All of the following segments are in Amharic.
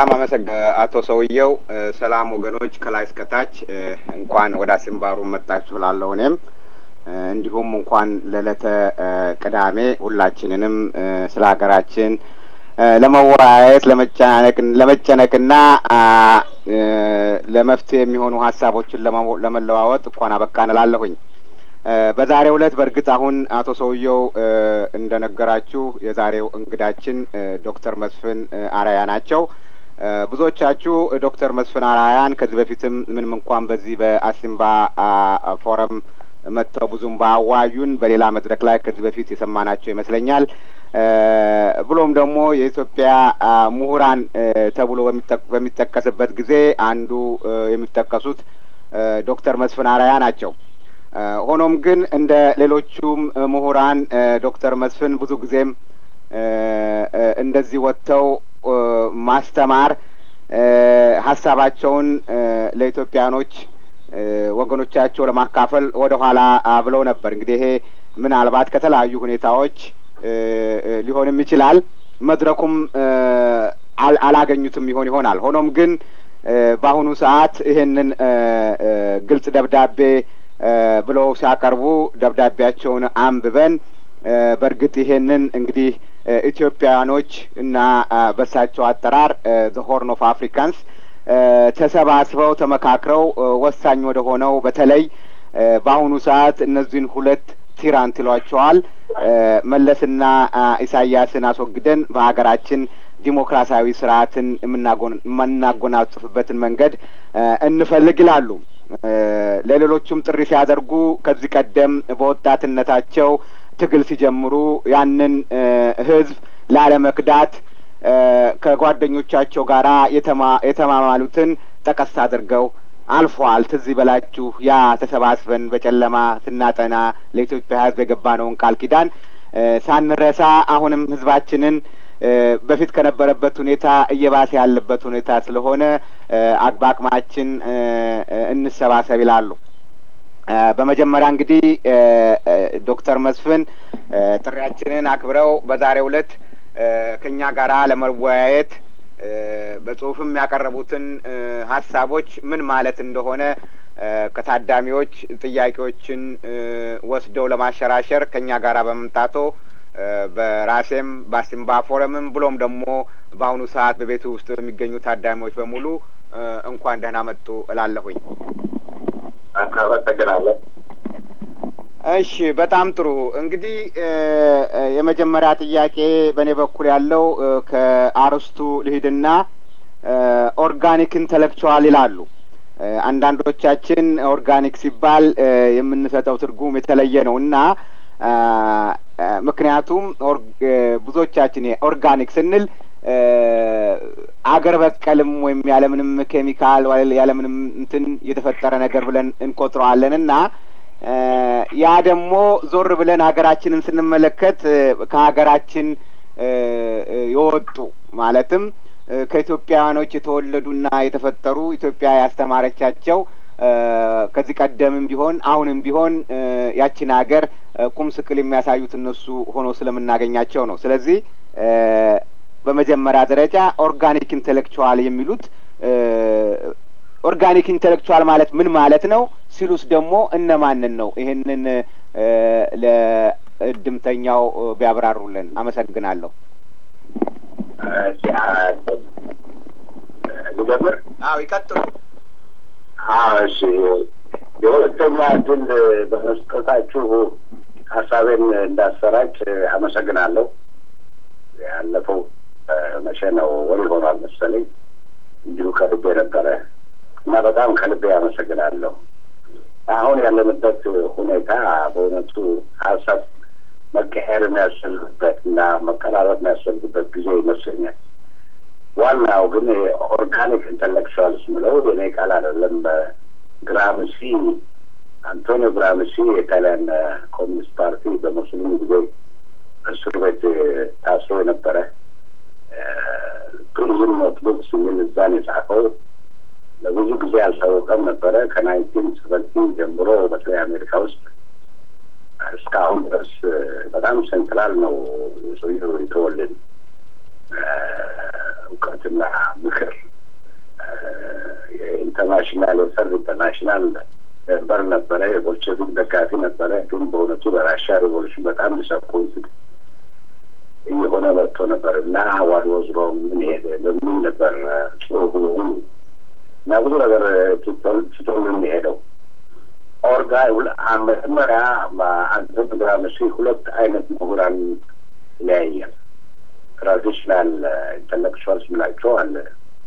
በጣም አመሰግ አቶ ሰውየው። ሰላም ወገኖች፣ ከላይ እስከታች እንኳን ወደ አሲምባሩ መጣችሁ ላለሁ እኔም እንዲሁም እንኳን ለዕለተ ቅዳሜ ሁላችንንም ስለ ሀገራችን ለመወያየት ለመጨነቅና ለመፍትሄ የሚሆኑ ሀሳቦችን ለመለዋወጥ እንኳን አበቃን እላለሁኝ። በዛሬው ዕለት በእርግጥ አሁን አቶ ሰውየው እንደነገራችሁ የዛሬው እንግዳችን ዶክተር መስፍን አራያ ናቸው። ብዙዎቻችሁ ዶክተር መስፍን አራያን ከዚህ በፊትም ምንም እንኳን በዚህ በአሲምባ ፎረም መጥተው ብዙም ባዋዩን በሌላ መድረክ ላይ ከዚህ በፊት የሰማናቸው ይመስለኛል። ብሎም ደግሞ የኢትዮጵያ ምሁራን ተብሎ በሚጠቀስበት ጊዜ አንዱ የሚጠቀሱት ዶክተር መስፍን አራያ ናቸው። ሆኖም ግን እንደ ሌሎቹም ምሁራን ዶክተር መስፍን ብዙ ጊዜም እንደዚህ ወጥተው ማስተማር ሀሳባቸውን ለኢትዮጵያኖች ወገኖቻቸው ለማካፈል ወደ ኋላ ብለው ነበር። እንግዲህ ይሄ ምናልባት ከተለያዩ ሁኔታዎች ሊሆንም ይችላል። መድረኩም አላገኙትም ይሆን ይሆናል። ሆኖም ግን በአሁኑ ሰዓት ይሄንን ግልጽ ደብዳቤ ብለው ሲያቀርቡ ደብዳቤያቸውን አንብበን በእርግጥ ይሄንን እንግዲህ ኢትዮጵያውያኖች እና በሳቸው አጠራር ዘ ሆርን ኦፍ አፍሪካንስ ተሰባስበው ተመካክረው ወሳኝ ወደ ሆነው በተለይ በአሁኑ ሰዓት እነዚህን ሁለት ቲራንት ይሏቸዋል መለስና ኢሳያስን አስወግደን በሀገራችን ዲሞክራሲያዊ ስርዓትን የምናጎናጽፍበትን መንገድ እንፈልግ ይላሉ። ለሌሎቹም ጥሪ ሲያደርጉ ከዚህ ቀደም በወጣትነታቸው ትግል ሲጀምሩ ያንን ህዝብ ላለመክዳት ከጓደኞቻቸው ጋር የተማማሉትን ጠቀስ አድርገው አልፏል። ትዝ ይበላችሁ ያ ተሰባስበን በጨለማ ስናጠና ለኢትዮጵያ ህዝብ የገባነውን ቃል ኪዳን ሳንረሳ አሁንም ህዝባችንን በፊት ከነበረበት ሁኔታ እየባሰ ያለበት ሁኔታ ስለሆነ በአቅማችን እንሰባሰብ ይላሉ። በመጀመሪያ እንግዲህ ዶክተር መስፍን ጥሪያችንን አክብረው በዛሬው ዕለት ከእኛ ጋራ ለመወያየት በጽሁፍም ያቀረቡትን ሀሳቦች ምን ማለት እንደሆነ ከታዳሚዎች ጥያቄዎችን ወስደው ለማሸራሸር ከእኛ ጋራ በመምጣቶ በራሴም በአሲምባ ፎረምም ብሎም ደግሞ በአሁኑ ሰዓት በቤቱ ውስጥ በሚገኙ ታዳሚዎች በሙሉ እንኳን ደህና መጡ እላለሁኝ። አመሰግናለሁ። እሺ፣ በጣም ጥሩ። እንግዲህ የመጀመሪያ ጥያቄ በእኔ በኩል ያለው ከአርስቱ ልሂድና ኦርጋኒክ ኢንተሌክቹዋል ይላሉ። አንዳንዶቻችን ኦርጋኒክ ሲባል የምንሰጠው ትርጉም የተለየ ነው እና ምክንያቱም ብዙዎቻችን ኦርጋኒክ ስንል አገር በቀልም ወይም ያለምንም ኬሚካል ያለምንም እንትን የተፈጠረ ነገር ብለን እንቆጥረዋለን እና ያ ደግሞ ዞር ብለን ሀገራችንን ስንመለከት ከሀገራችን የወጡ ማለትም ከኢትዮጵያውያኖች የተወለዱና የተፈጠሩ ኢትዮጵያ ያስተማረቻቸው ከዚህ ቀደምም ቢሆን አሁንም ቢሆን ያችን ሀገር ቁም ስቅል የሚያሳዩት እነሱ ሆኖ ስለምናገኛቸው ነው። ስለዚህ በመጀመሪያ ደረጃ ኦርጋኒክ ኢንቴሌክቹዋል የሚሉት ኦርጋኒክ ኢንቴሌክቹዋል ማለት ምን ማለት ነው ሲሉስ ደግሞ እነማንን ነው? ይህንን ለእድምተኛው ቢያብራሩልን አመሰግናለሁ። ልጀምር? አዎ ይቀጥሉ። እሺ የሁለተኛ እድል በመስጠታችሁ ሀሳቤን እንዳሰራጭ አመሰግናለሁ። ያለፈው መቼ ነው ወር ይሆናል መሰለኝ እንዲሁ ከልቤ ነበረ እና በጣም ከልቤ አመሰግናለሁ። አሁን ያለንበት ሁኔታ በእውነቱ ሀሳብ መቀየር የሚያስፈልግበት እና መቀራረብ የሚያስፈልግበት ጊዜ ይመስለኛል። ዋናው ግን ኦርጋኒክ ኢንተሌክቹዋልስ ምለው የኔ ቃል አይደለም። ግራምሲ አንቶኒዮ ግራምሲ የጣሊያን ኮሚኒስት ፓርቲ በሙስሊም ጊዜ እስር ቤት ታስሮ የነበረ ቱሪዝም ኖትቡክስ የሚል እዛን የጻፈው ለብዙ ጊዜ አልታወቀም ነበረ። ከናይንቲን ሰቨንቲን ጀምሮ በተለይ አሜሪካ ውስጥ እስካሁን ድረስ በጣም ሴንትራል ነው ሰውየው የተወልን እውቀትና ምክር የኢንተርናሽናል የሰርድ ኢንተርናሽናል ሜምበር ነበረ። የቦልሸቪክ ደጋፊ ነበረ። ግን በእውነቱ በራሻ ሪቮሉሽን በጣም ዲስአፖይንትድ እየሆነ መጥቶ ነበር እና ዋድ ወዝ ሮንግ ምን ሄደ በሚል ነበር ጽሁፉ እና ብዙ ነገር ትቶልን የሄደው ኦርጋ መጀመሪያ አንተ ግራመሲ ሁለት አይነት ምሁራን ይለያያል። ትራዲሽናል ኢንተሌክቹዋልስ ምላቸው አለ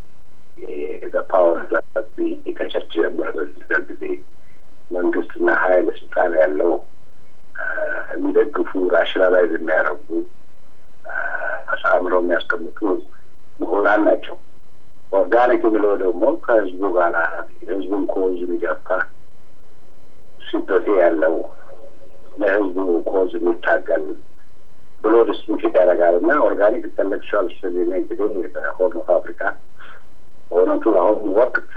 ፓወር ከቸርች ጀምሮ ጊዜ መንግስትና ሀይል ስልጣን ያለው የሚደግፉ ራሽናላይዝ የሚያደርጉ አሳምረው የሚያስቀምጡ ምሁራን ናቸው። ኦርጋኒክ የሚለው ደግሞ ከህዝቡ ጋር የህዝቡን ኮዝ የሚገፋ ሲምፐቲ ያለው ለህዝቡ ኮዝ የሚታገል ብሎ ዲስቲንክት ያደርጋል እና ኦርጋኒክ ኢንተሌክቹዋል ስል እንግዲህ ሆርን ኦፍ አፍሪካ በእውነቱ አሁን ወቅት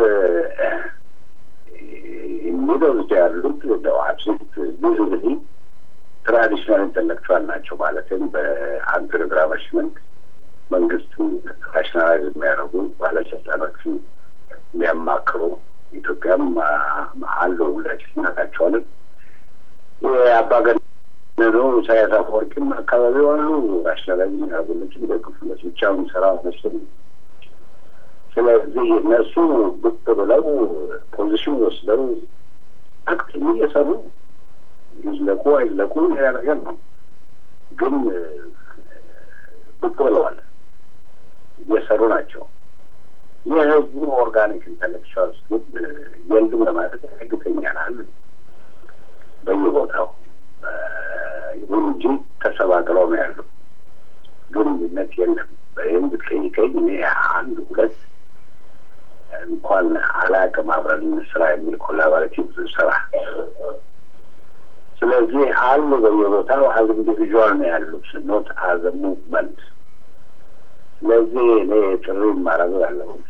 የሚበዙት ያሉት አብሶሉት ብዙ ጊዜ ትራዲሽናል ኢንተሌክቹዋል ናቸው። ማለትም በአንድ ግራመሽመንት መንግስትን ናሽናላይዝ የሚያደርጉ ባለስልጣኖችን የሚያማክሩ ኢትዮጵያም አሉ ሁላችን እናውቃቸዋለን። የአምባገነኑ ኢሳያስ አፈወርቂም አካባቢው አሉ ናሽናላይዝ የሚያደርጉለት የሚደግፉለት ብቻውን ስራ መስል ስለዚህ እነሱ ብቅ ብለው ፖዚሽን ወስደው አክት እየሰሩ ይዝለቁ አይዝለቁ ሌላ ነገር ነው። ግን ብቅ ብለዋል፣ እየሰሩ ናቸው። የህዝቡ ኦርጋኒክ ኢንተሌክቹዋልስ ግን የሉም ለማለት ያግተኛል በየቦታው ይሁን እንጂ ተሰባቅለው ነው ያሉ። ግንኙነት የለም። ይህም ብትጠይቀኝ እኔ አንድ ሁለት እንኳን አላቅም አብረን ስራ የሚል ኮላቦሬቲቭ ስራ ስለዚህ አሉ በየቦታው አዝ ኢንዲቪዥዋል ነው ያሉት ኖት አዘ ሙቭመንት። ስለዚህ እኔ ጥሪ ማድረግ ያለሁት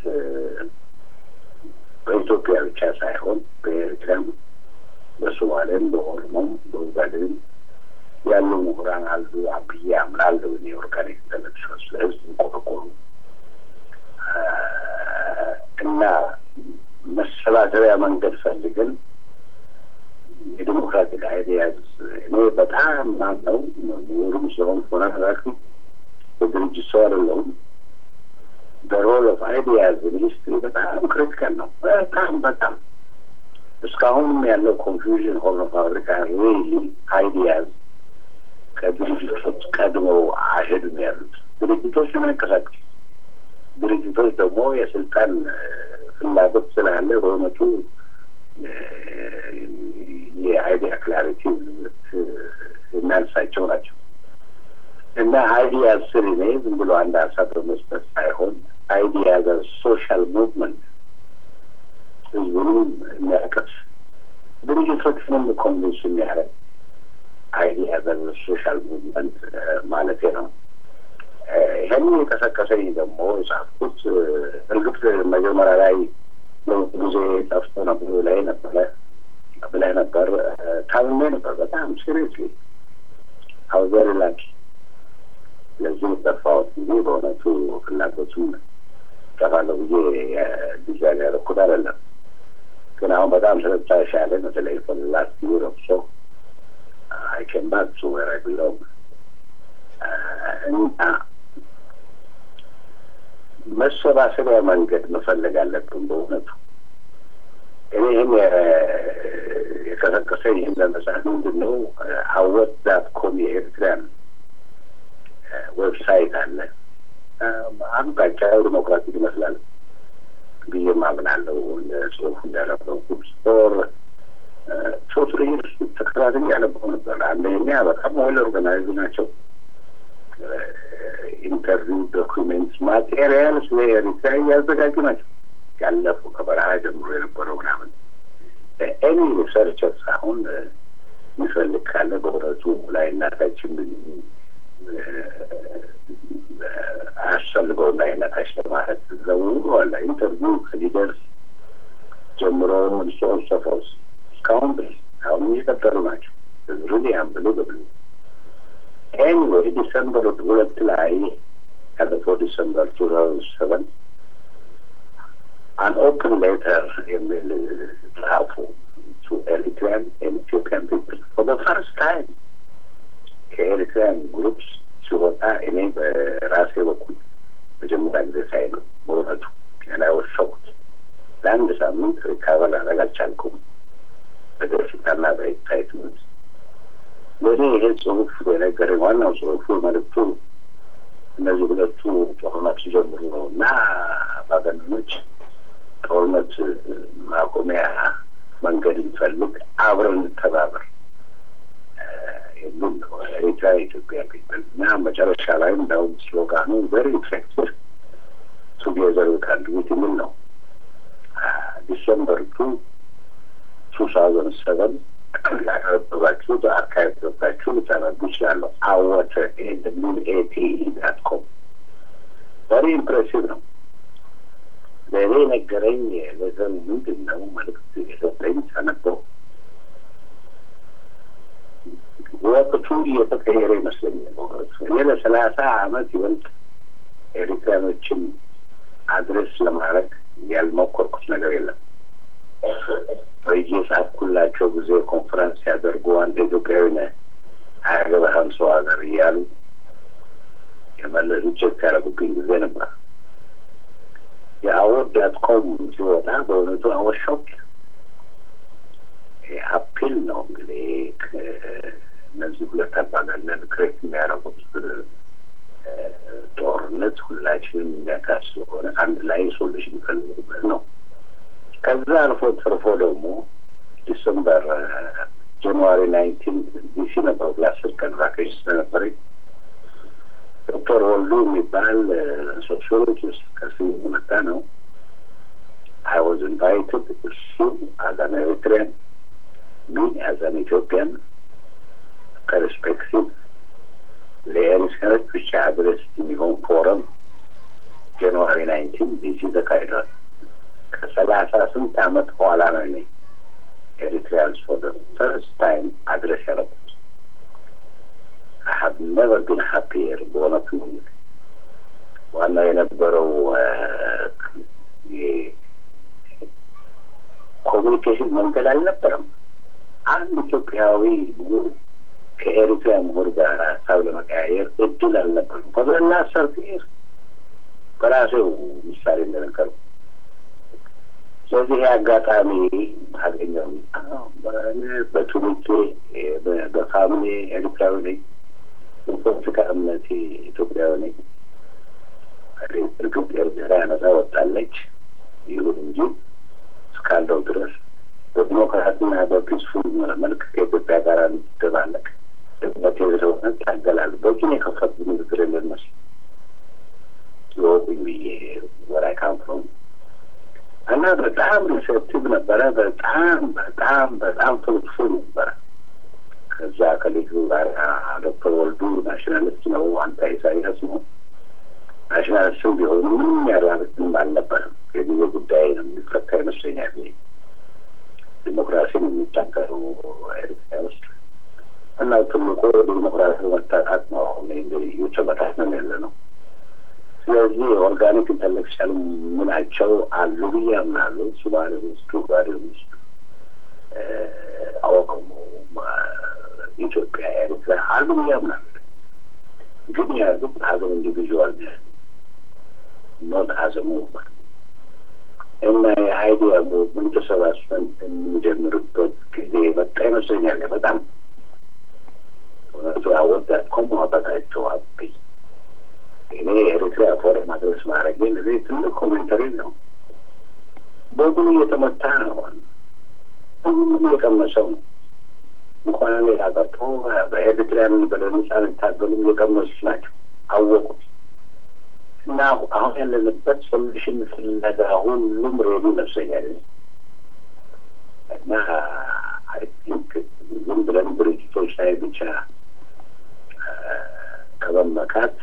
በኢትዮጵያ ብቻ ሳይሆን በኤርትራም፣ በሶማሌም፣ በኦሮሞም፣ በኡጋዴንም ያሉ ምሁራን አሉ ብዬ አምናለሁ። እኔ ኦርጋኒክ ኢንተሌክቹዋልስ ለህዝብ ቆርቆሩ እና መሰባሰቢያ መንገድ ፈልገን የዲሞክራቲክ አይዲያዝ እኔ በጣም ማነው ምሁሩም ስለሆን ሆነ ራክም የድርጅት ሰው አይደለሁም። በሮል ኦፍ አይዲያዝ ሚኒስትሪ በጣም ክሪቲካል ነው። በጣም በጣም እስካሁንም ያለው ኮንፊውዥን ሆርን ኦፍ አፍሪካ ሪሊ አይዲያዝ ከድርጅቶች ቀድመው አይሄዱም ያሉት ድርጅቶች ለመንቀሳቀስ ድርጅቶች ደግሞ የስልጣን ፍላጎት ስላለ በእውነቱ የአይዲያ ክላሪቲ የሚያንሳቸው ናቸው እና አይዲያ ስር እኔ ዝም ብሎ አንድ ሀሳብ በመስጠት ሳይሆን አይዲያ ዘ ሶሻል ሙቭመንት ህዝቡንም የሚያቀፍ ድርጅቶችንም ኮንቪንስ የሚያደርግ አይዲያ ዘ ሶሻል ሙቭመንት ማለት ነው። ይህን የቀሰቀሰኝ ደግሞ የጻፍኩት እርግጥ መጀመሪያ ላይ ጊዜ ጠፍቶ ነበር ላይ ነበረ ብለህ ነበር። ታምሜ ነበር በጣም ሲሪየስሊ አው ቨሪ ላኪ ለዚህ ጠፋሁት እንጂ በእውነቱ ፍላጎቱም ጠፋለሁ ብዬ ዲዛይን ያደረኩት አይደለም። ግን አሁን በጣም ስለተሻለ በተለይ ላስት ዩር ኦፍ ሶ አይ ኬም ባክ ቱ ዌር አይ ቢሎንግ እና መሰባሰቢያ መንገድ መፈለግ አለብን በእውነቱ እኔ ይህን የቀሰቀሰ ይህን ለመጻፍ ምንድን ነው አወት ዳት ኮም የኤርትራን ዌብሳይት አለ አቅጣጫው ዲሞክራቲክ ይመስላል ብዬ ማምናለሁ። ጽሁፍ እንዳነበብኩት ፎር ሶስት ልዩት ተከታትል ያነበው ነበር። አንደኛ በጣም ዌል ኦርጋናይዝ ናቸው። ኢንተርቪው ዶኩሜንት ማቴሪያል ስለ ኤሪትሪያ እያዘጋጁ ናቸው። ያለፉ ከበረሃ ጀምሮ የነበረው ምናምን ኤኒ ሪሰርቸር አሁን የሚፈልግ ካለ በእውነቱ ላይ እናታችን አያስፈልገውም ላይ እናታች ለማለት ዘውሉ አለ ኢንተርቪው ከሊደርስ ጀምሮ ሶን ሰፎስ እስካሁን ድረስ አሁን እየቀጠሉ ናቸው። ሪሊ አንብሉ ብሉ ኤኒዌይ ዲሰምበር ሁለት ላይ ያለፈው ዲሰምበር ቱ ታውዘንድ ሰቨን አን ኦፕን ሌተር የሚል ጻፉ ቱ ኤሪትሪያን ኢትዮጵያን ፒፕል ፎር ዘ ፈርስት ታይም ከኤሪትሪያን ግሩፕስ ሲወጣ እኔ በራሴ በኩል መጀመሪያ ጊዜ ሳይ ነው በእውነቱ ላይ ወሰኩት። ለአንድ ሳምንት ሪካቨር ላደርግ አልቻልኩም። በደስታና በኤክሳይትመንት ለእኔ ይሄ ጽሁፍ የነገረኝ ዋናው ጽሁፉ መልዕክቱ እነዚህ ሁለቱ ጦርነት ሲጀምሩ ነው እና ባገነኖች ጦርነት ማቆሚያ መንገድ እንፈልግ፣ አብረን እንተባበር የሚል ነው። ኤሪትራ ኢትዮጵያ ፒፕል እና መጨረሻ ላይ እንዳውም ስሎጋኑ ቨሪ ኢፌክቲቭ ቱጌዘር ዊ ካን ዱ ኢት የሚል ነው። ዲሰምበር ቱ ቱ ታውዘንድ ሰቨን ያቀረበባችሁት አርካይቭ ገብታችሁ ልታነቡ ይችላለሁ። አወተ ኤንድ ሚን ኤቲ ዳት ኮም ቨሪ ኢምፕሬሲቭ ነው። ለእኔ ነገረኝ ለዘን ምንድን ነው መልዕክት የሰጠኝ ሳነበው ወቅቱ እየተቀየረ ይመስለኛል። እኔ ለሰላሳ አመት ይበልጥ ኤሪትሪያኖችን አድሬስ ለማድረግ ያልሞከርኩት ነገር የለም። በየጻፍኩላቸው ጊዜ ኮንፈረንስ ሲያደርጉ አንድ ኢትዮጵያዊ ነህ አያገባህም ሰው ሀገር እያሉ የመለሱ ቼክ ያደረጉብኝ ጊዜ ነበር። የአወር ዳት ኮም ሲወጣ በእውነቱ አወሻውቅ አፒል ነው እንግዲህ እነዚህ ሁለት አምባገነን ክሬት የሚያደርጉት ጦርነት ሁላችንም የሚያካስ ስለሆነ አንድ ላይ ሶሉሽን ይፈልጉበት ነው። ከዛ አልፎ ተርፎ ደግሞ ዲሰምበር ጃንዋሪ ናይንቲን ዲሲ ነበር ለአስር ቀን ቫኬሽን ስለነበረኝ ዶክተር ወልዱ የሚባል ሶሲዮሎጂስት ከስም የመጣ ነው። አይ ዋዝ ኢንቫይትድ እሱ አዛን ኤሪትሪያን ሚ አዛን ኢትዮጵያን ከሪስፔክቲቭ ለኤሪትሪያኖች ብቻ አድረስ የሚሆን ፎረም ጃንዋሪ ናይንቲን ዲሲ ተካሂዷል። ከሰላሳ ስንት አመት በኋላ ነው እኔ ኤሪትሪያንስ ፎር ዘ ፈርስት ታይም አድረስ ያደረኩት። አይ ሀብ ነቨር ቢን ሀፒየር በእውነቱ ዋናው የነበረው ኮሚኒኬሽን መንገድ አልነበረም። አንድ ኢትዮጵያዊ ምሁር ከኤሪትሪያ ምሁር ጋር ሀሳብ ለመቀያየር እድል አልነበረም። ከብረና ሰርቲር በራሴው ምሳሌ እንደነገሩ ስለዚህ አጋጣሚ አገኘው። በትውልዴ በፋሚሊ ኤርትራዊ ነኝ፣ በፖለቲካ እምነቴ ኢትዮጵያዊ ነኝ። እርግጥ ኤርትራ ነጻ ወጣለች። ይሁን እንጂ እስካለው ድረስ በዲሞክራሲና በፒስፉል መልክ ከኢትዮጵያ ጋር እንድትደባለቅ ድመቴ ስለሆነ ታገላሉ። በቂን የከፈት ንግግር የለን መስል ይወቁኝ ብዬ ወራይ ካምፍሮም እና በጣም ሪሴፕቲቭ ነበረ። በጣም በጣም በጣም ፍሩትፉል ነበረ። ከዛ ከልጁ ጋር ዶክተር ወልዱ ናሽናሊስት ነው፣ አንተ ኢሳያስ ነው። ናሽናሊስትም ቢሆኑ ምንም ያራርቅም አልነበረም። የጊዜ ጉዳይ ነው የሚፈታ ይመስለኛል። ዲሞክራሲን የሚታገሩ ኤርትራ ውስጥ እና ትልቁ ዲሞክራሲ መታጣት ነው። አሁን እንግዲህ እየተመታት ነው ያለ ነው። ስለዚህ ኦርጋኒክ ኢንተሌክቹዋል ምናቸው አሉ ብዬ አምናለሁ። ሱማሌ ውስጥ፣ ኡጋዴ ውስጥ፣ ኦሮሞ፣ ኢትዮጵያ፣ ኤርትራ አሉ ብዬ አምናለሁ። ግን ያሉት አዘም ኢንዲቪዥዋል ኖት አዘ ሙቭመንት እና የአይዲያ ሙቭመንት ተሰባስበን የምንጀምርበት ጊዜ መጣ ይመስለኛል። በጣም እውነቱ አወዳት ኮማበታቸው አብኝ እኔ ኤሪትሪያ ፎረም ማድረስ ማድረግ ለዚህ ትልቅ ኮሜንተሪ ነው። በጉን እየተመታ ነው። ሁሉም የቀመሰው ነው። እንኳን ሌላ ቀርቶ በኤሪትሪያን በለነጻ የሚታገሉም የቀመሱት ናቸው፣ አወቁት እና አሁን ያለንበት ሶሉሽን ፍለጋ ሁሉም ሬዲ ይመስለኛል እና አይ ቲንክ ዝም ብለን ድርጅቶች ላይ ብቻ ከመመካት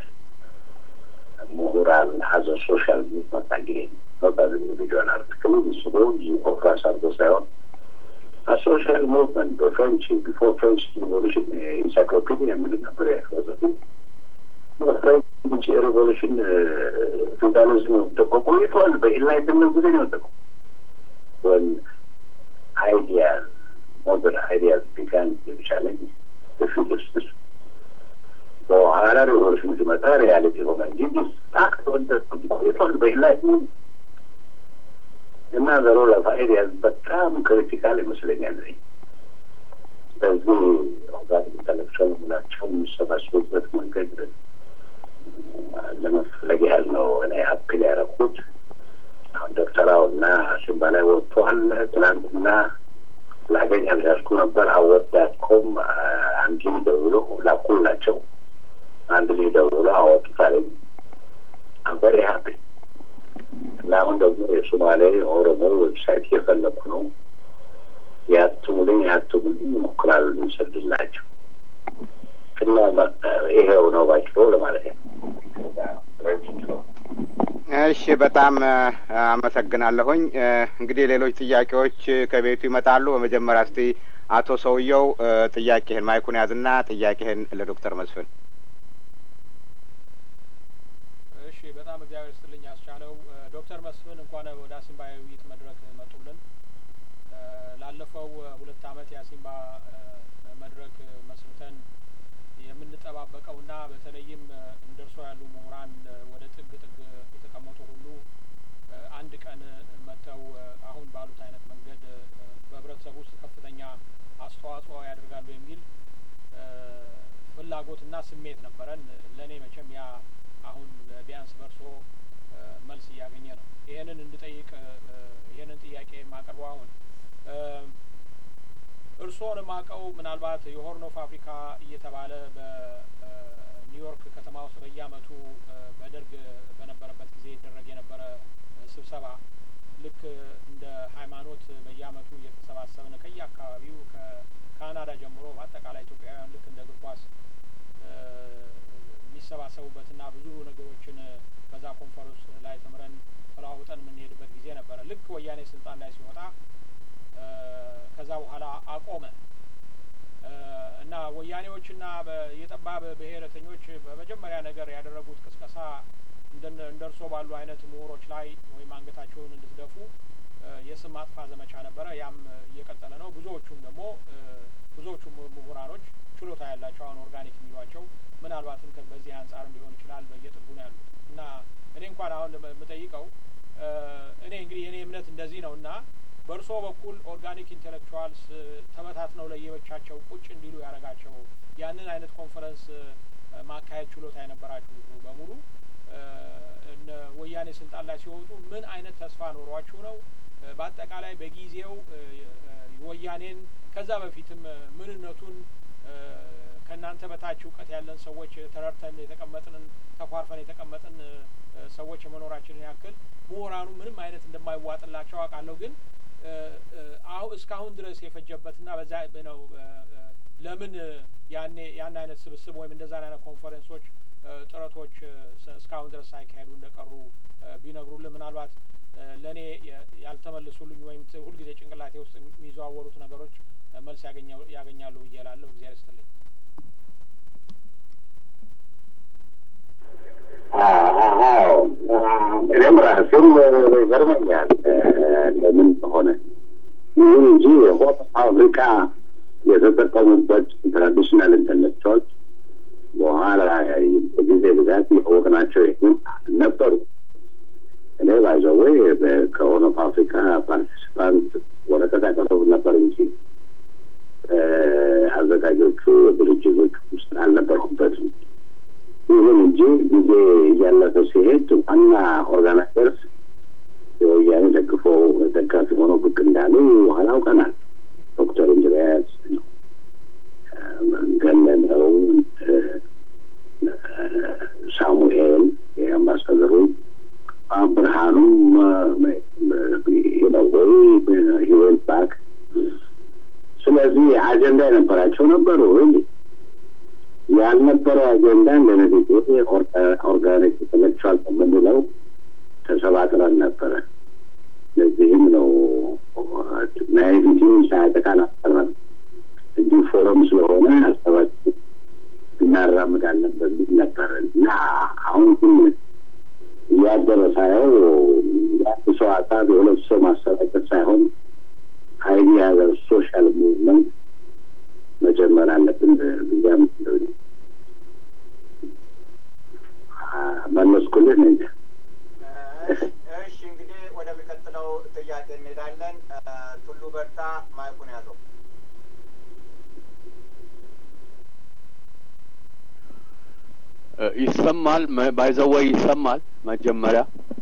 ምሁራን ሀዘ ሶሻል ሙቭመንት አጌን ኖት ኢንዲቪጁዋል አርቲክል ምስሎ ኮንፍራንስ አድርጎ ሳይሆን ሶሻል ሙቭመንት በፍሬንች ቢፎር ፍሬንች ሪቮሉሽን ኢንሳይክሎፒዲያ የምል ነበር ያስወዘቱ ውጭ ሬቮሉሽን ፌዴራሊዝም ወደቆ ቆይቷል። በኢንላይትመንት ጊዜ ነው ወደቀው። ወን አይዲያዝ ሞደርን አይዲያዝ ቢጋን ቻለንጅ ፊልስስ በኋላ ሬቮሉሽን ሲመጣ ሪያሊቲ ሆነ እንጂ ስታክ ቆይቷል በኢንላይትመንት እና ዘሮ ለፋይዲያዝ በጣም ክሪቲካል ይመስለኛል። በዚህ ኦርጋኒክ ኢንተሌክቹዋል የምላቸው የሚሰባሰቡበት መንገድ ለመፈለግ ያህል ነው እኔ አፕል ያደረኩት። አሁን ዶክተራው እና ሲምባ ላይ ወጥቷል። ትናንትና ላገኝ አልቻልኩ ነበር። አወዳድኮም አንድ ልጅ ደውሎ ላኩላቸው። አንድ ልጅ ደውሎ አወጡታለኝ። አምበሬ ሀፒ እና አሁን ደግሞ የሶማሌ ኦሮሞ ዌብሳይት እየፈለኩ ነው። ያትሙልኝ ያትሙልኝ ይሞክራሉ ልንሰድላቸው እና ይሄው ነው ባጭሩ ለማለት ነው። እሺ፣ በጣም አመሰግናለሁኝ። እንግዲህ ሌሎች ጥያቄዎች ከቤቱ ይመጣሉ። በመጀመሪያ እስቲ አቶ ሰውየው ጥያቄህን ማይኩን ያዝና ጥያቄህን ለዶክተር መስፍን። እሺ፣ በጣም እግዚአብሔር ይስጥልኝ ያስቻለው። ዶክተር መስፍን እንኳን ወደ አሲምባ የውይይት መድረክ መጡልን። ላለፈው ሁለት አመት የአሲምባ መድረክ መስርተን የምንጠባበቀውና በተለይም እንደ እርሶ ያሉ ምሁራን ወደ ጥግ ጥግ የተቀመጡ ሁሉ አንድ ቀን መጥተው አሁን ባሉት አይነት መንገድ በህብረተሰቡ ውስጥ ከፍተኛ አስተዋጽኦ ያደርጋሉ የሚል ፍላጎትና ስሜት ነበረን። ለእኔ መቼም ያ አሁን ቢያንስ በእርሶ መልስ እያገኘ ነው። ይሄንን እንድጠይቅ ይሄንን ጥያቄ የማቀርበው አሁን እርስዎን የማውቀው ምናልባት የሆርን ኦፍ አፍሪካ እየተባለ በኒውዮርክ ከተማ ውስጥ በየአመቱ በደርግ በነበረበት ጊዜ ይደረግ የነበረ ስብሰባ ልክ እንደ ሃይማኖት በየአመቱ እየተሰባሰብን ከየአካባቢው ከካናዳ ጀምሮ በአጠቃላይ ኢትዮጵያውያን ልክ እንደ እግር ኳስ የሚሰባሰቡበትና ብዙ ነገሮችን በዛ ኮንፈረንስ ላይ ተምረን ተለዋውጠን የምንሄድበት ጊዜ ነበረ። ልክ ወያኔ ስልጣን ላይ ሲወጣ ከዛ በኋላ አቆመ እና ወያኔዎችና የጠባብ ብሔረተኞች በመጀመሪያ ነገር ያደረጉት ቅስቀሳ እንደ እርሶ ባሉ አይነት ምሁሮች ላይ ወይም አንገታቸውን እንድትደፉ የስም ማጥፋት ዘመቻ ነበረ። ያም እየቀጠለ ነው። ብዙዎቹም ደግሞ ብዙዎቹ ምሁራኖች ችሎታ ያላቸው አሁን ኦርጋኒክ የሚሏቸው ምናልባትም በዚህ አንጻርም ሊሆን ይችላል በየጥጉ ነው ያሉት እና እኔ እንኳን አሁን የምጠይቀው እኔ እንግዲህ የእኔ እምነት እንደዚህ ነው እና በእርሶ በኩል ኦርጋኒክ ኢንቴሌክቹዋልስ ተበታትነው ለየብቻቸው ቁጭ እንዲሉ ያደረጋቸው ያንን አይነት ኮንፈረንስ ማካሄድ ችሎታ የነበራችሁ በሙሉ እነ ወያኔ ስልጣን ላይ ሲወጡ ምን አይነት ተስፋ ኖሯችሁ ነው? በአጠቃላይ በጊዜው ወያኔን ከዛ በፊትም ምንነቱን ከእናንተ በታች እውቀት ያለን ሰዎች ተረድተን የተቀመጥንን ተኳርፈን የተቀመጥን ሰዎች የመኖራችንን ያክል ምሁራኑ ምንም አይነት እንደማይዋጥላቸው አውቃለሁ ግን አሁ እስካሁን ድረስ የፈጀበትና በዛ ነው ለምን ያኔ ያን አይነት ስብስብ ወይም እንደዛ አይነት ኮንፈረንሶች ጥረቶች እስካሁን ድረስ ሳይካሄዱ እንደቀሩ ቢነግሩልን ምናልባት ለእኔ ያልተመልሱልኝ ወይም ሁልጊዜ ጭንቅላቴ ውስጥ የሚዘዋወሩት ነገሮች መልስ ያገኛሉ ብዬ እላለሁ። እግዚአብሔር ይስጥልኝ። እኔም ራሴም ይገርመኛል ለምን ሆነ። ይሁን እንጂ ሆፕ አፍሪካ የተጠቀሙበት ትራዲሽናል ኢንተሌክቹዋል በኋላ በጊዜ ብዛት የወቅናቸው ይህን ነበሩ። እኔ ባይዘወይ ከሆነ አፍሪካ ፓርቲሲፓንት ወረቀት ያቀረቡ ነበር እንጂ አዘጋጆቹ ድርጅቶች ውስጥ አልነበርኩበትም። ይሁን እንጂ ጊዜ እያለፈ ሲሄድ ዋና ኦርጋናይዘርስ የወያኔ ደግፎ ደጋፊ ሆኖ ብቅ እንዳሉ በኋላ አውቀናል። ዶክተር እንድሪያስ ገነነው፣ ሳሙኤል የአምባሳደሩ ብርሃኑም ነወይ ህይወት ባክ ስለዚህ አጀንዳ የነበራቸው ነበሩ እንጂ ያልነበረው አጀንዳ እንደነዚህ ኦርጋኒክ ኢንተሌክቹዋል የምንለው ተሰባጥረን ነበረ። ለዚህም ነው ናይቪቲውን ሳያጠቃን አልቀረም እንጂ ፎረም ስለሆነ ሀሳባችን እና እናራምዳለን በሚል ነበር እና አሁን ግን እያደረ ሳየው የአንድ ሰው ሀሳብ የሁለት ሰው ማሰራጨት ሳይሆን አይዲያ ሶሻል ሙቭመንት መጀመር አለብን ብያ ምትለው መለስኩልን እንደ እሺ እንግዲህ ወደሚቀጥለው ጥያቄ እንሄዳለን። ቱሉ በርታ ማይኩን ያዘው። ይሰማል። ባይዘወይ ይሰማል። መጀመሪያ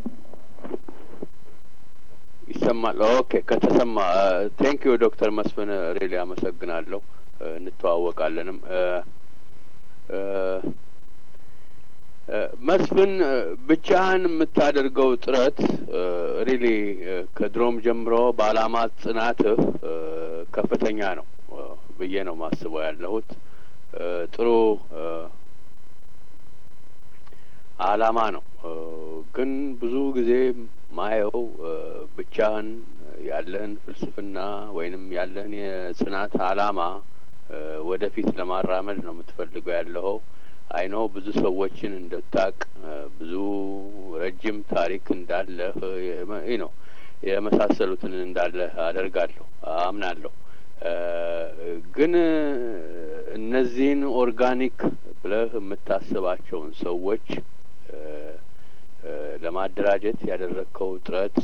ይሰማል። ኦኬ ከተሰማ ቴንክ ዩ ዶክተር መስፍን ሬሊ አመሰግናለሁ። እንተዋወቃለንም መስፍን ብቻህን የምታደርገው ጥረት ሪሊ ከድሮም ጀምሮ በአላማ ጽናትህ ከፍተኛ ነው ብዬ ነው ማስበው ያለሁት። ጥሩ አላማ ነው። ግን ብዙ ጊዜ ማየው ብቻህን ያለህን ፍልስፍና ወይንም ያለህን የጽናት አላማ ወደፊት ለማራመድ ነው የምትፈልገው ያለኸው። አይኖ ብዙ ሰዎችን እንደታቅ ብዙ ረጅም ታሪክ እንዳለህ ነው የመሳሰሉትን እንዳለህ አደርጋለሁ አምናለሁ። ግን እነዚህን ኦርጋኒክ ብለህ የምታስባቸውን ሰዎች ለማደራጀት ያደረግከው ጥረት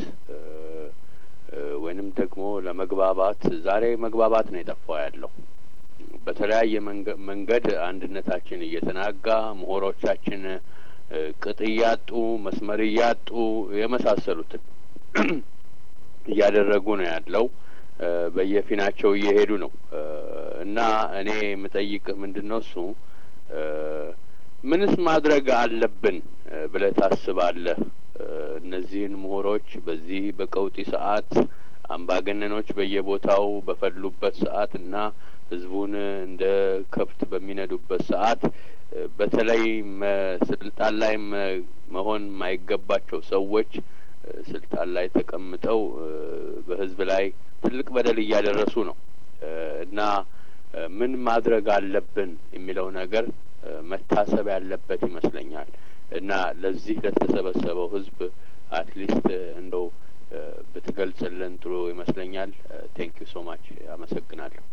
ወይንም ደግሞ ለመግባባት ዛሬ መግባባት ነው የጠፋው ያለው በተለያየ መንገድ አንድነታችን እየተናጋ ምሁሮቻችን ቅጥ እያጡ መስመር እያጡ የመሳሰሉትን እያደረጉ ነው ያለው። በየፊናቸው እየሄዱ ነው እና እኔ የምጠይቅህ ምንድን ነው እሱ ምንስ ማድረግ አለብን ብለህ ታስባለህ? እነዚህን ምሁሮች በዚህ በቀውጢ ሰዓት አምባገነኖች በየቦታው በፈሉበት ሰዓት እና ህዝቡን እንደ ከብት በሚነዱበት ሰዓት በተለይ ስልጣን ላይ መሆን የማይገባቸው ሰዎች ስልጣን ላይ ተቀምጠው በህዝብ ላይ ትልቅ በደል እያደረሱ ነው እና ምን ማድረግ አለብን የሚለው ነገር መታሰብ ያለበት ይመስለኛል እና ለዚህ ለተሰበሰበው ህዝብ አትሊስት እንደው ብትገልጽልን ጥሩ ይመስለኛል። ቴንክ ዩ ሶ ማች አመሰግናለሁ።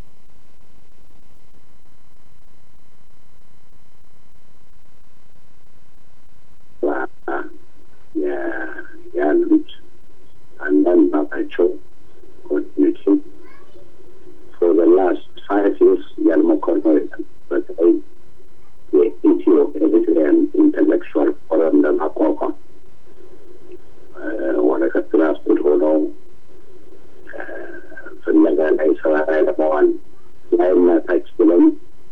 ያሉት አንዳንድ ናቸው ጓደኞቼ ፎር ዘ ላስት ፋይቭ ይርስ ያልሞከርነው የለም። በተለይ የኢትዮ ኤሪትሪያን ኢንተሌክቹዋል ፎረም ለማቋቋም ወረቀት ራስኩት ሆነው ፍለጋ ላይ ስራ ላይ ለመዋል ላይና ታች ብለን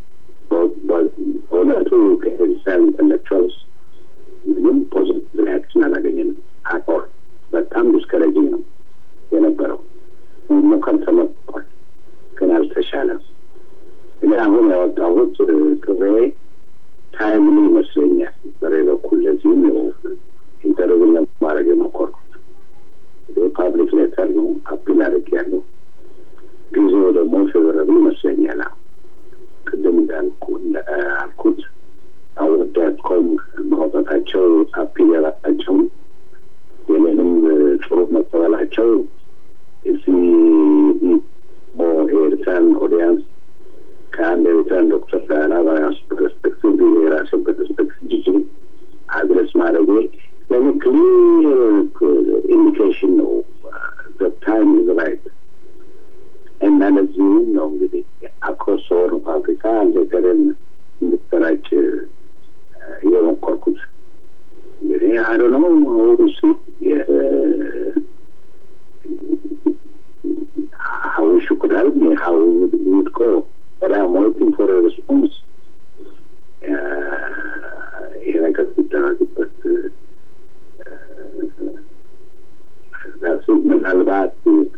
በእውነቱ ከኤሪትሪያን ኢንተሌክቹዋልስ ምንም ፖዚቲቭ ሪያክሽን አላገኘንም። አቆር በጣም ዲስከሬጂንግ ነው የነበረው። ሞከር ተሞክሯል፣ ግን አልተሻለም። ግን አሁን ያወጣሁት ቅሬ ታይምሊ ይመስለኛል። በሬ በኩል ለዚህም ነው ኢንተርቪው ለማድረግ የሞከርኩት። ፓብሊክ ሌተር ነው አፒል አድርግ ያለው ጊዜው ደግሞ ፌቨረብል ይመስለኛል። ቅድም እንዳልኩ እንዳልኩት አወዳት ኮም ማውጣታቸው አፒል ያላጣቸው የኔንም ጥሩ መቀበላቸው እዚህ ኤርትራን ኦዲያንስ ከአንድ ኤርትራን ዶክተር ጋራ በራሱ ፐርስፔክቲቭ የራሱ ፐርስፔክቲቭ ጅጅ አድረስ ማድረጌ ለምን ክሊር ኢንዲኬሽን ነው ታይም ኢዝ ራይት እና ለዚህም ነው እንግዲህ አክሮስ ሆርን ኦፍ አፍሪካ ሌተርን እንድትሰራጭ የሞከርኩት እንግዲህ አዶ ነው እሱ how we should help me, how we would, we would go. But I'm waiting for a response. ይሄ ነገር ሲደረግበት ምናልባት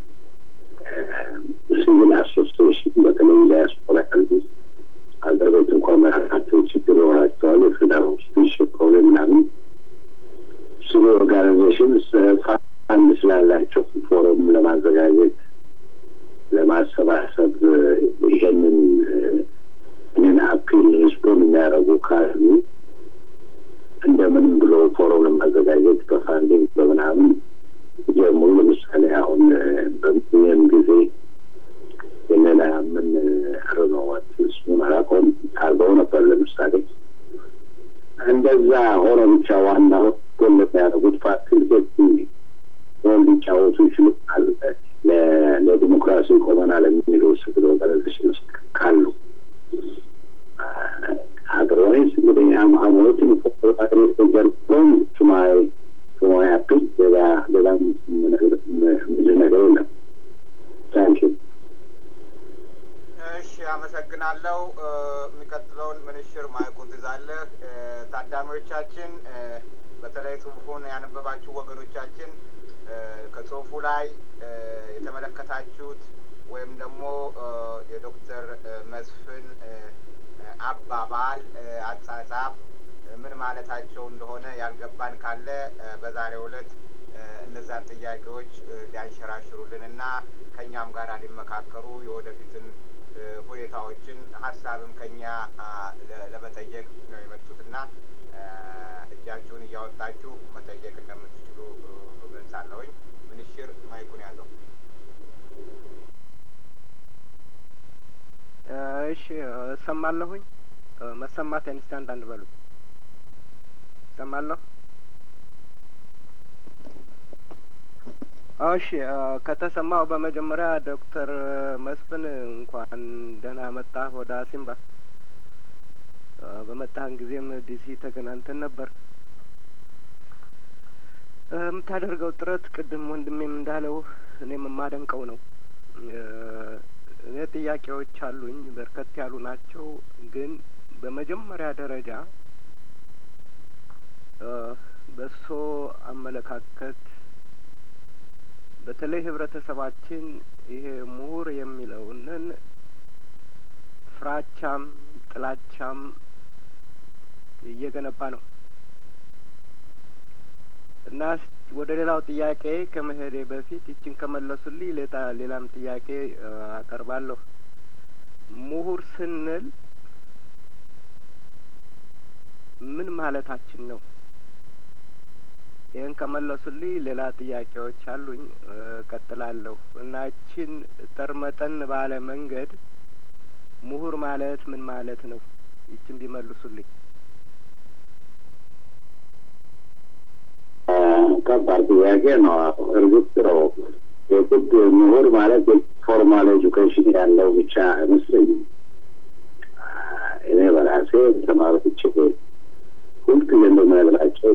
ሲቪል አሶሲዬሽን በተለይ ዳያስፖራ ያሉ ሀገር ቤት እንኳን መራካቸው ችግር ይሆናቸዋል። የፌዴራል ስፔሽን ፕሮብሌም ምናምን ሲቪል ኦርጋናይዜሽን ፋንድ ስላላቸው ፎረም ለማዘጋጀት ለማሰባሰብ ይሄንን እኔን አፒል ሪስፖንድ የሚያደርጉ ካሉ እንደምንም ብሎ ፎረም ለማዘጋጀት በፋንዲንግ በምናምን ጀምሩ። ለምሳሌ አሁን በሚሊየን ጊዜ የሌላ ምን አረነዋት ስሙን አላውቀውም አርገው ነበር። ለምሳሌ እንደዛ ሆነ ብቻ ዋናው ጎን የሚያደርጉት ፋሲሊቴት ሆን ሊጫወቱ ይችላል። ለዲሞክራሲ ቆመናል የሚሉ ስግል ኦርጋናይዜሽን ውስጥ ካሉ አድሮይስ እንግዲህ አሞትን ጀርፎን ሱማይ ሱማይ አፕል ሌላ ሌላ ብዙ ነገር የለም። ታንኪ እሺ፣ አመሰግናለሁ። የሚቀጥለውን ምንሽር ማይኩን ትዛለህ። ታዳሚዎቻችን፣ በተለይ ጽሁፉን ያነበባችሁ ወገኖቻችን ከጽሁፉ ላይ የተመለከታችሁት ወይም ደግሞ የዶክተር መስፍን አባባል አጻጻፍ ምን ማለታቸው እንደሆነ ያልገባን ካለ በዛሬው ዕለት እነዛን ጥያቄዎች ሊያንሸራሽሩልን እና ከእኛም ጋር ሊመካከሩ የወደፊትን ሁኔታዎችን ሀሳብም ከኛ ለመጠየቅ ነው የመጡትና እጃችሁን እያወጣችሁ መጠየቅ እንደምትችሉ ገልጻለሁኝ። ምንሽር ማይኩን ያዘው። እሺ እሰማለሁኝ። መሰማት ኢንስታንት አንድ በሉ እሰማለሁ። እሺ ከተሰማው በመጀመሪያ ዶክተር መስፍን እንኳን ደህና መጣ ወደ አሲምባ። በመጣህን ጊዜም ዲሲ ተገናኝተን ነበር። የምታደርገው ጥረት ቅድም ወንድሜም እንዳለው እኔም የማደንቀው ነው። እኔ ጥያቄዎች አሉኝ፣ በርከት ያሉ ናቸው። ግን በመጀመሪያ ደረጃ በእሶ አመለካከት በተለይ ህብረተሰባችን ይሄ ምሁር የሚለውንን ፍራቻም ጥላቻም እየገነባ ነው እና ወደ ሌላው ጥያቄ ከመሄዴ በፊት ይችን ከመለሱልኝ ሌላ ሌላም ጥያቄ አቀርባለሁ። ምሁር ስንል ምን ማለታችን ነው? ይህን ከመለሱልኝ ሌላ ጥያቄዎች አሉኝ፣ እቀጥላለሁ እና ይችን ጠርመጠን ባለ መንገድ ምሁር ማለት ምን ማለት ነው? ይችን ቢመልሱልኝ። ከባድ ጥያቄ ነው። እርግጥ ነው የግድ ምሁር ማለት ፎርማል ኤጁኬሽን ያለው ብቻ አይመስለኝም። እኔ በራሴ ተማሪዎች ሁልጊዜ እንደምነግራቸው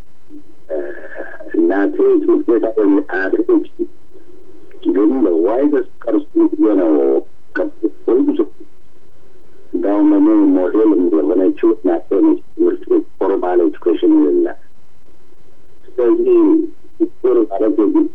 እናቴ ትምህርት ቤት አያደርገች ግን ዋይደስ ቀርሱ ነው ሁልጊዜ እንዳሁም እኔ ሞዴል የሆነችው እናቴ ነች። ትምህርት ቤት ፎርማል ኤጁኬሽን የሌላት ስለዚህ ዶክተር ማለት የግድ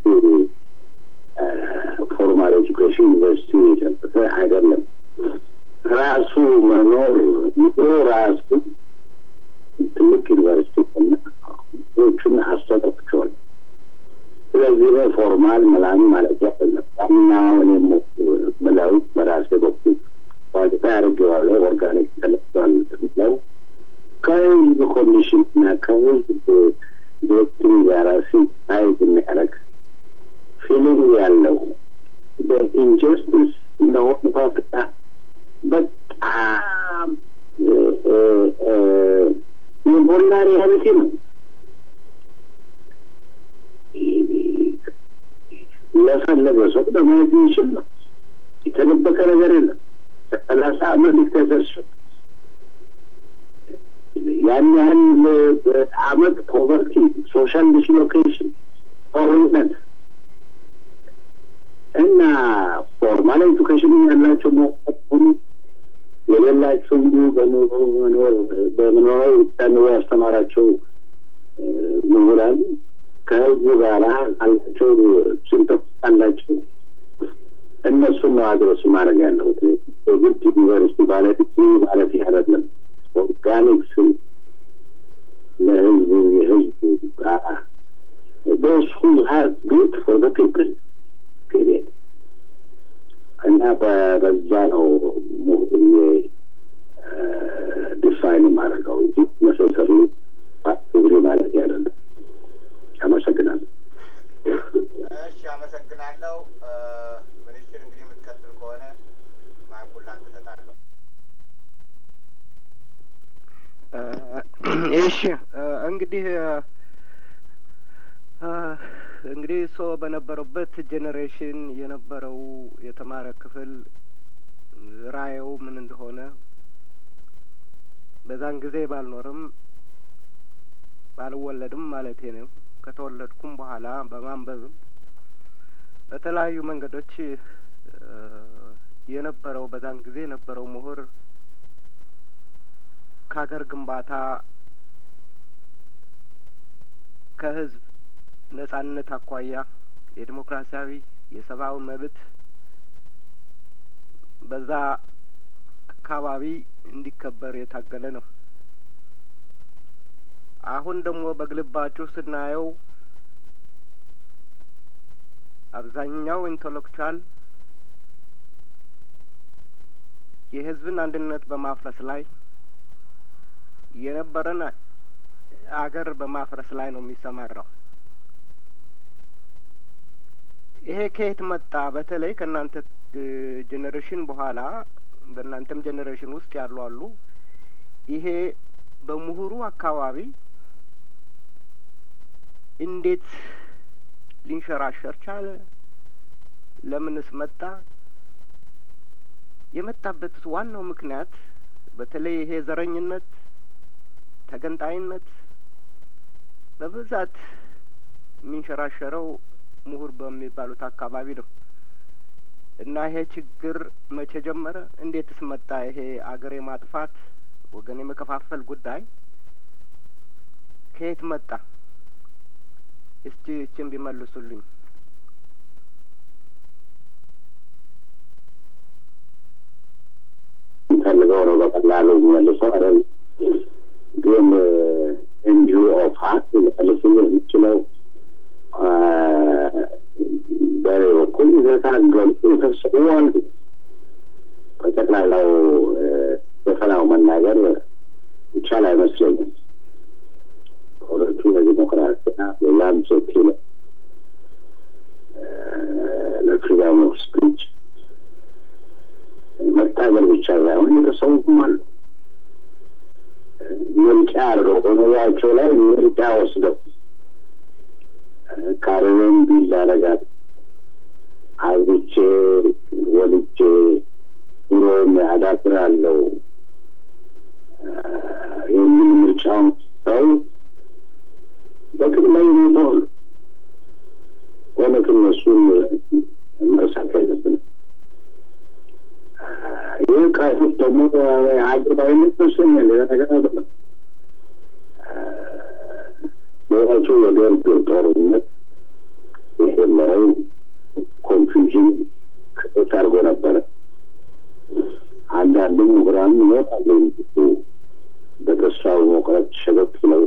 ፎርማል ኤጁኬሽን ዩኒቨርሲቲ የጨበጠ አይደለም። ራሱ መኖር ኑሮ ራሱ ትልቅ ዩኒቨርሲቲ እና ዎቹን አስተጠቅቸዋል። ስለዚህ ነው ፎርማል ምናምን ማለት አይደለም። ዋናውን የምለው በራሴ በኩል ዋጅታ ያደርገዋለ ኦርጋኒክ ተለክቷል ምለው ከህዝብ ኮንዲሽን እና ከህዝብ ዶክትሪን ጋር ሲታይዝ የሚያደርግ ፊሊንግ ያለው በኢንጀስቲስ እንደሆነ ፋፍታ በጣም የሞላ ሪያሊቲ ነው። ለፈለገ ሰው ለማየት የሚችል ነው። የተደበቀ ነገር የለም። ሰላሳ አመት ዲክቴተርሽፕ ያን ያህል አመት ፖቨርቲ፣ ሶሻል ዲስሎኬሽን፣ ጦርነት እና ፎርማል ኤዱኬሽን ያላቸው መሆኑ የሌላቸው እንዲሁ በኑሮ መኖር በመኖራዊ ብቻ ኑሮ ያስተማራቸው ምሁራን ከህዝቡ ጋር አላቸው ስንጠቅ አላቸው እነሱን ነው አድረስ ማድረግ ያለሁት። የግድ ዩኒቨርሲቲ ማለት ማለት አይደለም። ኦርጋኒክስ ለህዝቡ የህዝቡ ጋራ those who have good for the people period እና በዛ ነው ሙሁዬ ዲፋይን ማድረገው እንጂ መሰሰሩ ትግሬ ማለት አይደለም። አመሰግናለሁ። እሺ፣ አመሰግናለሁ። ሚኒስትር እንግዲህ የምትቀጥል ከሆነ ማይኩን ላንተ እሰጣለሁ። እሺ እንግዲህ እንግዲህ እሶ በነበረበት ጄኔሬሽን የነበረው የተማረ ክፍል ራእዩ ምን እንደሆነ በዛን ጊዜ ባልኖርም ባልወለድም ማለቴ ነው። ከተወለድኩም በኋላ በማንበብም በተለያዩ መንገዶች የነበረው በዛን ጊዜ የነበረው ምሁር ከሀገር ግንባታ ከህዝብ ነጻነት አኳያ የዲሞክራሲያዊ የሰብአዊ መብት በዛ አካባቢ እንዲከበር የታገለ ነው። አሁን ደግሞ በግልባጩ ስናየው አብዛኛው ኢንተሌክቹዋል የህዝብን አንድነት በማፍረስ ላይ የነበረን አገር በማፍረስ ላይ ነው የሚሰማራው። ይሄ ከየት መጣ? በተለይ ከእናንተ ጄኔሬሽን በኋላ በእናንተም ጄኔሬሽን ውስጥ ያሉ አሉ። ይሄ በምሁሩ አካባቢ እንዴት ሊንሸራሸር ቻለ? ለምንስ መጣ? የመጣበት ዋናው ምክንያት በተለይ ይሄ ዘረኝነት፣ ተገንጣይነት በብዛት የሚንሸራሸረው ምሁር በሚባሉት አካባቢ ነው እና ይሄ ችግር መቼ ጀመረ? እንዴትስ መጣ? ይሄ አገር የማጥፋት ወገን የመከፋፈል ጉዳይ ከየት መጣ? እስቲ እችን ቢመልሱልኝ። ፈልገው ነው በቀላሉ የሚመልሰው አይደል? ግን እንዲሁ ኦፋት ሊመልስ የሚችለው በኔ በኩል የተናገሩት የተወሰኑ አሉ። በጠቅላላው በፈናው መናገር ይቻል አይመስለኝም። ሁለቱ ለዲሞክራሲና ሌላም ሶኪ ለፍሪደም ኦፍ ስፒች መታገል ብቻ ሳይሆን የተሰዉም አሉ። ምርጫ አድርገው በኑሯቸው ላይ ምርጫ ወስደው ካርቤን ቢል አረጋት አግብቼ ወልጄ ኑሮን አዳብራለሁ የሚል ምርጫውን ሰው በቅድመ ይሞተዋል። እውነት እነሱን መርሳት አይለብንም። ይህ ቃቶች ደግሞ አግባይነት መስለኛል። ሌላ ነገር አይደለም። በእውነቱ የደርግ ጦርነት የጀመረው ኮንፊውዥን ክቶት አድርጎ ነበረ። አንዳንድ ምሁራን ይወጣሉ በተስፋው መቁረጥ ሸበብ ብለው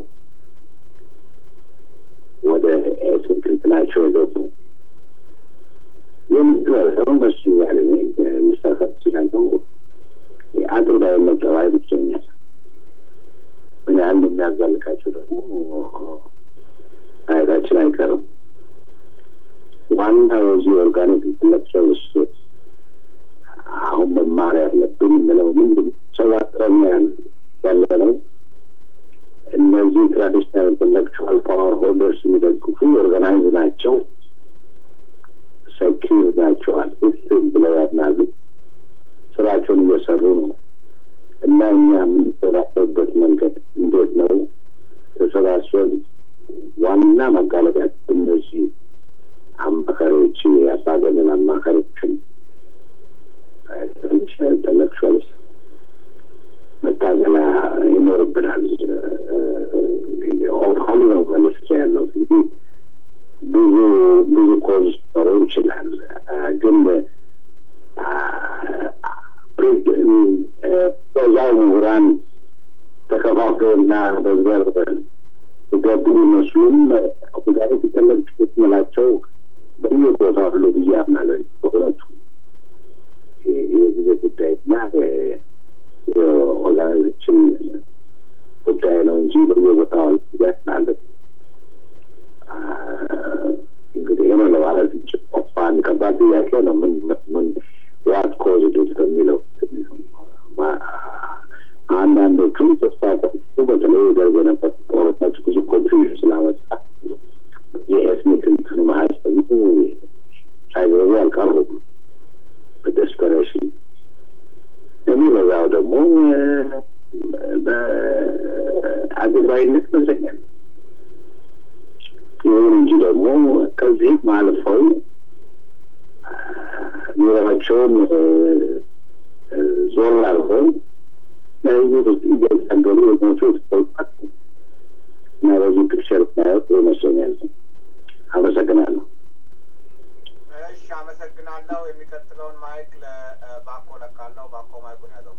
ወደ ኤትኒክ እንትናቸው የገቡ የሚደረሰው መስኛል የሚሳሳት ሲላለው አድርባይነት ጠባይ ብቸኛል ምን ያህል የሚያዛልቃቸው ደግሞ ማየታችን አይቀርም። ዋናው የዚህ ኦርጋኒክ ኢንተሌክቹዋልስ አሁን መማር ያለብን የምለው ምንድን ሰባጥረኛ ያለ ነው። እነዚህ ትራዲሽናል ኢንተሌክቹዋል ፓወር ሆልደርስ የሚደግፉ ኦርጋናይዝ ናቸው፣ ሰኪር ናቸዋል ብለው ያምናሉ። ስራቸውን እየሰሩ ነው እና እኛ የምንተዳደርበት መንገድ እንዴት ነው? ተሰባስበን ዋና መጋለጣችን እነዚህ አማካሪዎች ያባገንን አማካሪዎችን ኢንተሌክቹዋልስ መታገላ ይኖርብናል። ኦፋሊ ነው መልስ ያለው እንግዲህ ብዙ ብዙ ኮዝ ኖረው ይችላል ግን በዛው ምሁራን ተከፋፍለውና በዘር ገቡ ይመስሉም ጉዳይ ሲተለቅት ምላቸው በየቦታ አሉ ብዬ አምናለሁ። በሁለቱ የጊዜ ጉዳይ እና ኦርጋናይዜሽን ጉዳይ ነው እንጂ በየቦታው ያስናለ እንግዲህ ይህ ነው ለማለት አንድ ከባድ ጥያቄ ነው። ምን ምን ዋት ኮዝ ዱት በሚለው አንዳንዶቹ ተስፋ ቆርጡ በተለይ ደርግ የነበሩ ጦርነት ብዙ ኮንፊውዥን ስላመጣ የኤትኒክ እንትኑ ማህፀኑ ሳይገቡ አልቀሩም በደስፐሬሽን የሚበዛው ደግሞ በአድባይነት ይመስለኛል። ይሁን እንጂ ደግሞ ከዚህም አልፈው ኑሯቸውን ዞር አልፈው ለህዝብ ውስጥ እያታገሉ የሞቱ ተውጣት እና በዚህ ፒክቸር ማየት ይመስለኛል። አመሰግናለሁ። እሺ፣ አመሰግናለሁ። የሚቀጥለውን ማይክ ለባኮ ለካለው። ባኮ ማይኩን ያዘው።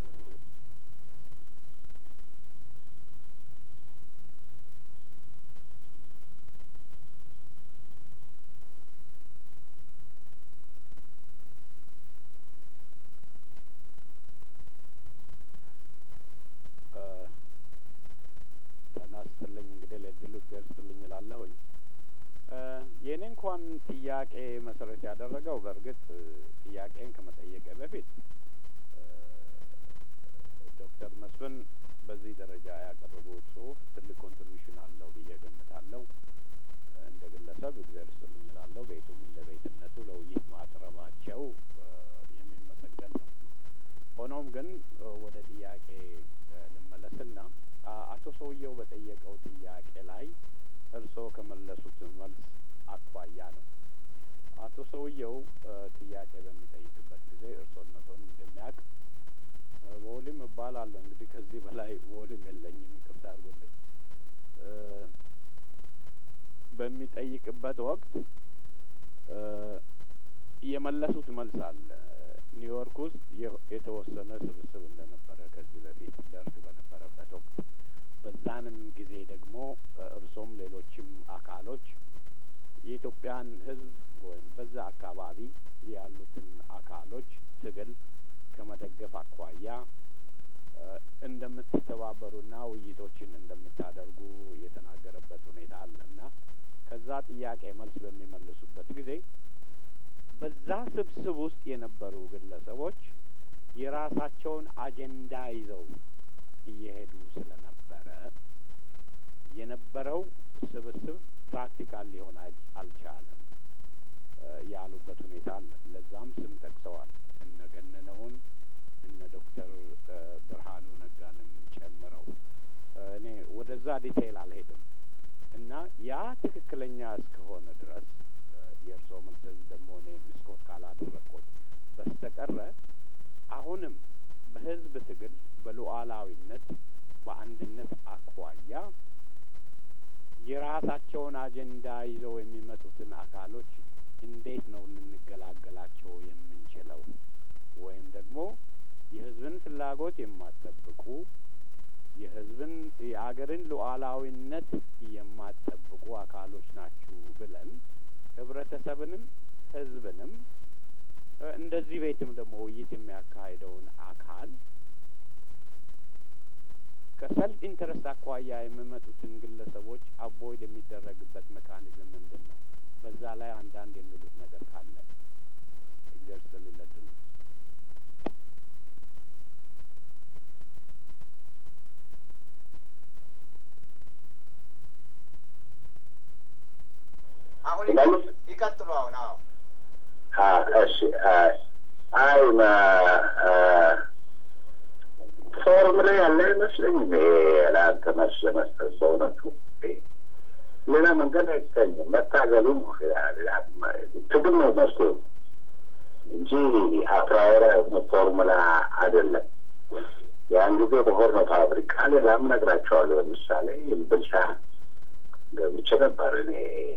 ተናስትልኝ እንግዲህ ለድሉ ደርስልኝ እላለሁኝ። የእኔ እንኳን ጥያቄ መሰረት ያደረገው በእርግጥ ጥያቄን ከመጠየቄ በፊት ዶክተር መስፍን በዚህ ደረጃ ያቀረቡት ጽሁፍ ትልቅ ኮንትሪቢሽን አለው ብዬ ገምታለሁ። እንደ ግለሰብ እግዚአብሔር ይስጥልኝ እላለሁ። ቤቱም እንደ ቤትነቱ ለውይይት ማቅረባቸው የሚመሰገን ነው። ሆኖም ግን ወደ ጥያቄ ልመለስና አቶ ሰውየው በጠየቀው ጥያቄ ላይ እርስዎ ከመለሱት መልስ አኳያ ነው። አቶ ሰውየው ጥያቄ በሚጠይቅበት ጊዜ እርስዎነቶን እንደሚያውቅ በወሊም እባላለሁ። እንግዲህ ከዚህ በላይ በወሊም የለኝም፣ ይቅርታ አድርጎልኝ። በሚጠይቅበት ወቅት የመለሱት መልስ አለ። ኒውዮርክ ውስጥ የተወሰነ ስብስብ እንደነበረ ከዚህ በፊት ደርግ በነበረበት ወቅት በዛንም ጊዜ ደግሞ እርሶም ሌሎችም አካሎች የኢትዮጵያን ሕዝብ ወይም በዛ አካባቢ ያሉትን አካሎች ትግል ከመደገፍ አኳያ እንደምትተባበሩና ውይይቶችን እንደምታደርጉ የተናገረበት ሁኔታ አለ እና ከዛ ጥያቄ መልስ በሚመልሱበት ጊዜ በዛ ስብስብ ውስጥ የነበሩ ግለሰቦች የራሳቸውን አጀንዳ ይዘው እየሄዱ ስለነበረ የነበረው ስብስብ ፕራክቲካል ሊሆን አልቻለም ያሉበት ሁኔታ አለ። ለዛም ስም ጠቅሰዋል። እነ ገነነውን እነ ዶክተር ብርሃኑ ነጋንም ጨምረው እኔ ወደዛ ዲቴይል አልሄድም እና ያ ትክክለኛ እስከሆነ ድረስ የእርስዎ መልስ ደግሞ እኔ ምስኮት ካላደረግኩት በስተቀረ አሁንም በህዝብ ትግል በሉዓላዊነት በአንድነት አኳያ የራሳቸውን አጀንዳ ይዘው የሚመጡትን አካሎች እንዴት ነው ልንገላገላቸው የምንችለው? ወይም ደግሞ የህዝብን ፍላጎት የማትጠብቁ የህዝብን የአገርን ሉዓላዊነት የማትጠብቁ አካሎች ናችሁ ብለን ህብረተሰብንም ህዝብንም እንደዚህ ቤትም ደግሞ ውይይት የሚያካሂደውን አካል ከሰልፍ ኢንተረስት አኳያ የሚመጡትን ግለሰቦች አቮይድ የሚደረግበት ሜካኒዝም ምንድን ነው? በዛ ላይ አንዳንድ የሚሉት ነገር ካለ እግዚአብሔር ስለሌለድ ነው። አሁን ይቀጥሉ። አሁን አዎ እሺ አይ ፎርሙላ ያለ አይመስለኝም። ይሄ ለአንተ መልስ ለመስጠት በእውነቱ ሌላ መንገድ አይገኝም። መታገሉ ትግል ነው መፍትሄው እንጂ አፕራወራ ፎርሙላ አይደለም። ያን ጊዜ በሆርኖ ፋብሪካ ሌላም ነግራቸዋለሁ። ለምሳሌ ብልሻ ገብቼ ነበር እኔ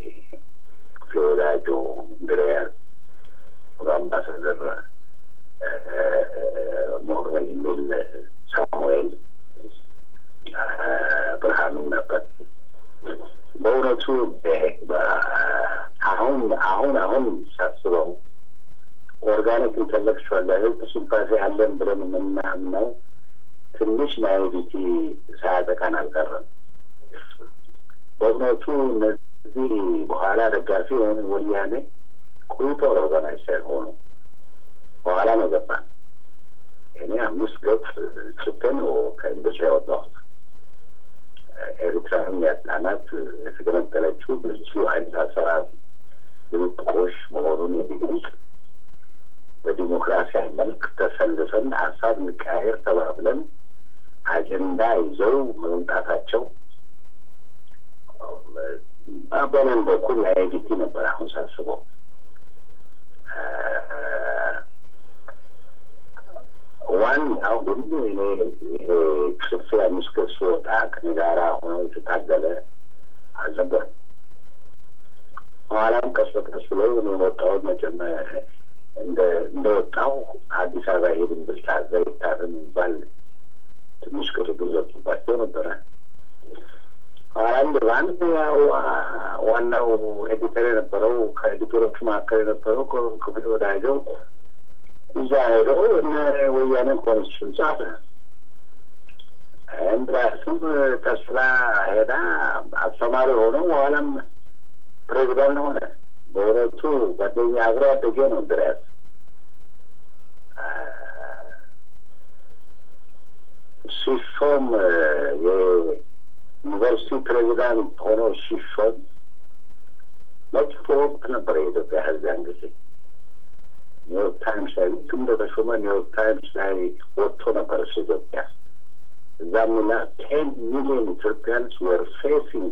ፍሎዳጆ እንድሪያስ አምባሳደር ሞርበል የሚል ሳሙኤል ብርሃኑ ነበር። በእውነቱ አሁን አሁን አሁን ሳስበው ኦርጋኒክ ኢንተሌክቹዋል ለህዝብ ሲምፓዚ አለን ብለን የምናምነው ትንሽ ናይቪቲ ሳያጠቃን አልቀረም። በእውነቱ እነዚህ በኋላ ደጋፊ የሆነ ወያኔ ቁይቶ ኦርጋናይዝ ሳይሆኑ በኋላ ነው ገባን። እኔ አምስት ገጽ ጽፌ ነው ከኢንዱስትሪ ያወጣሁት። ኤርትራን ያጣናት የተገነጠለችው ብዙ አይነት አሰራር ድብቆሽ መሆኑን የሚገልጽ በዲሞክራሲያዊ መልክ ተሰልፈን ሀሳብ እንቀያየር ተባብለን አጀንዳ ይዘው መምጣታቸው በምን በኩል ናይቪቲ ነበር። አሁን ሳስበው ዋናው ግን እኔ ጽፌ አምስት ገጽ ስወጣ ከኔ ጋራ ሆነው የተታገለ አልነበርም። በኋላም ቀስ በቀስ ብለው እኔ ወጣሁት መቼም እንደ እንደወጣው አዲስ አበባ ሄድን ብል ታዘ ይታረም የሚባል ትንሽ ቅርግር ዘጡባቸው ነበረ። አንድ በአንድ ያው ዋናው ኤዲተር የነበረው ከኤዲተሮቹ መካከል የነበረው ክፍል ወዳጀው እዛ ሄደው እነ ወያኔ ኮንስቲቱሽን ጻፈ። እንድራስም ተስላ ሄዳ አስተማሪ ሆኖ በኋላም ፕሬዚዳንት ሆነ። በእውነቱ ጓደኛ አብሮ አደጌ ነው እንድሪያስ። ሲሾም የዩኒቨርሲቲ ፕሬዚዳንት ሆኖ ሲሾም መጥፎ ወቅት ነበረ የኢትዮጵያ ሕዝብ ያን ጊዜ ኒውዮርክ ታይምስ ላይ ልክ እንደተሾመ ኒውዮርክ ታይምስ ላይ ወጥቶ ነበር እሱ ኢትዮጵያ እዛም ላ ቴን ሚሊዮን ኢትዮጵያንስ ወር ፌሲንግ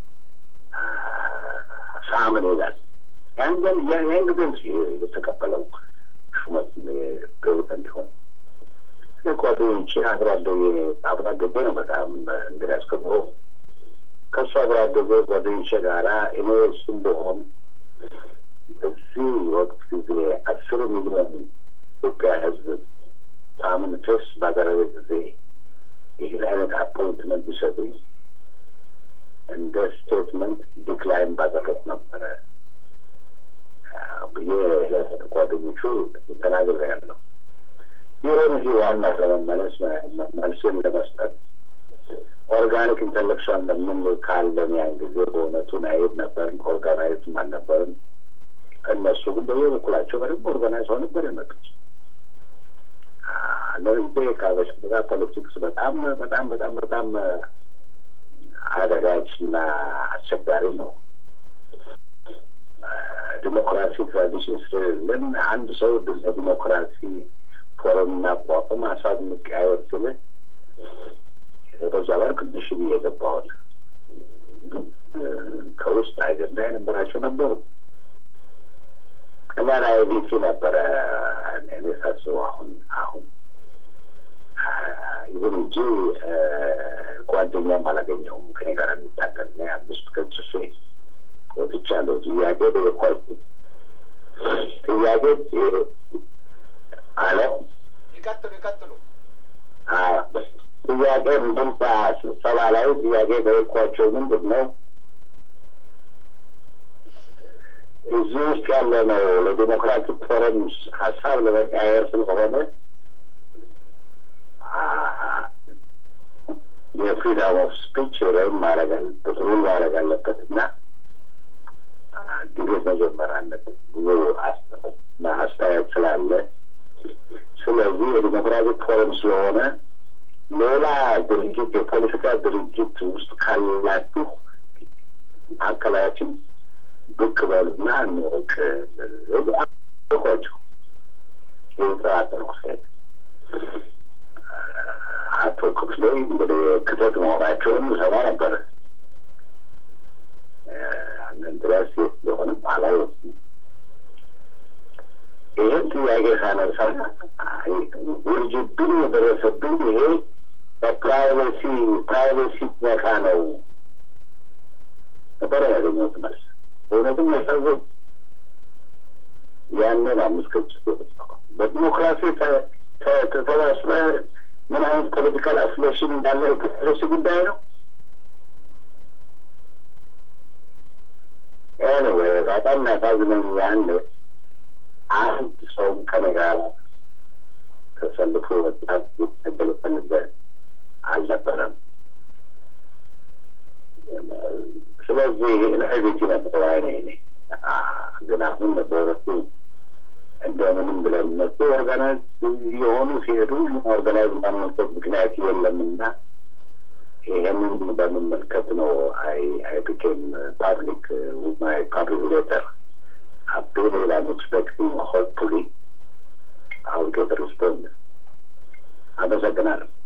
ሳምን ይላል። ያን ግን ያን ጊዜ የተቀበለው ሹመት ፕሬዚደንት እንዲሆን ጓደኞቼ አብሮ አደጌ አብሮ አደጌ ነው በጣም እንግዲህ አስከብሮ ከእሱ አብሮ አደጌ ጓደኞቼ ጋራ እኔ እሱም በሆን በዚህ ወቅት ጊዜ አስር ሚሊዮን ኢትዮጵያ ህዝብ ሳምን ፌስ ባደረገ ጊዜ ይህን አይነት አፖይንትመንት ቢሰጡኝ እንደ ስቴትመንት ዲክላይን ባደረግ ነበረ ብዬ ጓደኞቹ ተናግሬያለሁ። ይሁን እንጂ ዋና ለመመለስ መልስን ለመስጠት ኦርጋኒክ ኢንተሌክሽን ለምን ካለን ያን ጊዜ በእውነቱ ናይብ ነበርን፣ ኦርጋናይዝም አልነበርም። እነሱ ግን በየበኩላቸው በደንብ ኦርጋናይዝ ሆነው ነበር የመጡት። ለዚህ ከበሽታ ፖለቲክስ በጣም በጣም በጣም በጣም አደጋች እና አስቸጋሪ ነው። ዲሞክራሲ ትራዲሽን ስለሌለን አንድ ሰው ለዲሞክራሲ ፎረም እናቋቁም ሀሳብ እንቀያየር ስል በዛ በር ቅዱሽ ብዬ የገባሁት ከውስጥ አጀንዳ የነበራቸው ነበሩ እና ላይ ቤቲ ነበረ እኔ ሳስበው አሁን አሁን ይሁን እንጂ ጓደኛም አላገኘውም ከኔ ጋር የሚታገል ና አምስት ከጽፌ ወጥቻለሁ። ጥያቄ ጠየኳቸው። ጥያቄ አለ ይቀጥሉ ይቀጥሉ። ጥያቄ ምንድን ስብሰባ ላይ ጥያቄ ጠየኳቸው። ምንድን ነው እዚህ ውስጥ ያለ ነው ለዲሞክራቲክ ፎረም ሀሳብ ለመቀያየር ስለሆነ የፍሪደም ኦፍ ስፒች ወይም ማድረግ አለበት ሩል ማድረግ አለበት እና ዲቤት መጀመር አለበት ብዙ አስተያየት ስላለ ስለዚህ የዲሞክራቲክ ፎረም ስለሆነ ሌላ ድርጅት የፖለቲካ ድርጅት ውስጥ ካላችሁ ማዕከላችን ብቅ በሉና እንወቅ ልኳቸው የተጠራጠርኩ ሴት አቶ ክፍሌ እንግዲህ ክተት መሆናቸውን ሰማ ነበር። አንድን ድረስ የት እንደሆነ አላወቅም። ይህን ጥያቄ ሳነሳ ውርጅብኝ የደረሰብኝ ይሄ በፕራይቬሲ ፕራይቬሲ ነካ ነው ነበረ ያገኘሁት መልስ። እውነትም ያሳዘን ያንን አምስት ገጽ በዲሞክራሲ ተሰባስበ ምን አይነት ፖለቲካል አፍሌሽን እንዳለ የተፈረሱ ጉዳይ ነው። ኤኒዌይ በጣም ያሳዝነኝ ያን አንድ ሰውም ከኔ ጋር ተሰልፎ ወጣት ይታገል ፈልገ አልነበረም። ስለዚህ ናይቤቲ ነበር አይነ ኔ ግን አሁን በወረቱ እንደምንም ብለን መጡ ኦርጋናይዝ የሆኑ ሲሄዱ ኦርጋናይዝ ማንመልከት ምክንያት የለምና ይህንን በመመልከት ነው አይ አይ ቢኬም ፓብሊክ ዊዝ ማይ ፓብሊክ ሌተር አቤል ላም ኤክስፔክቲንግ ሆፕፉሊ አሁን ጌት ሪስፖንድ አመሰግናለሁ።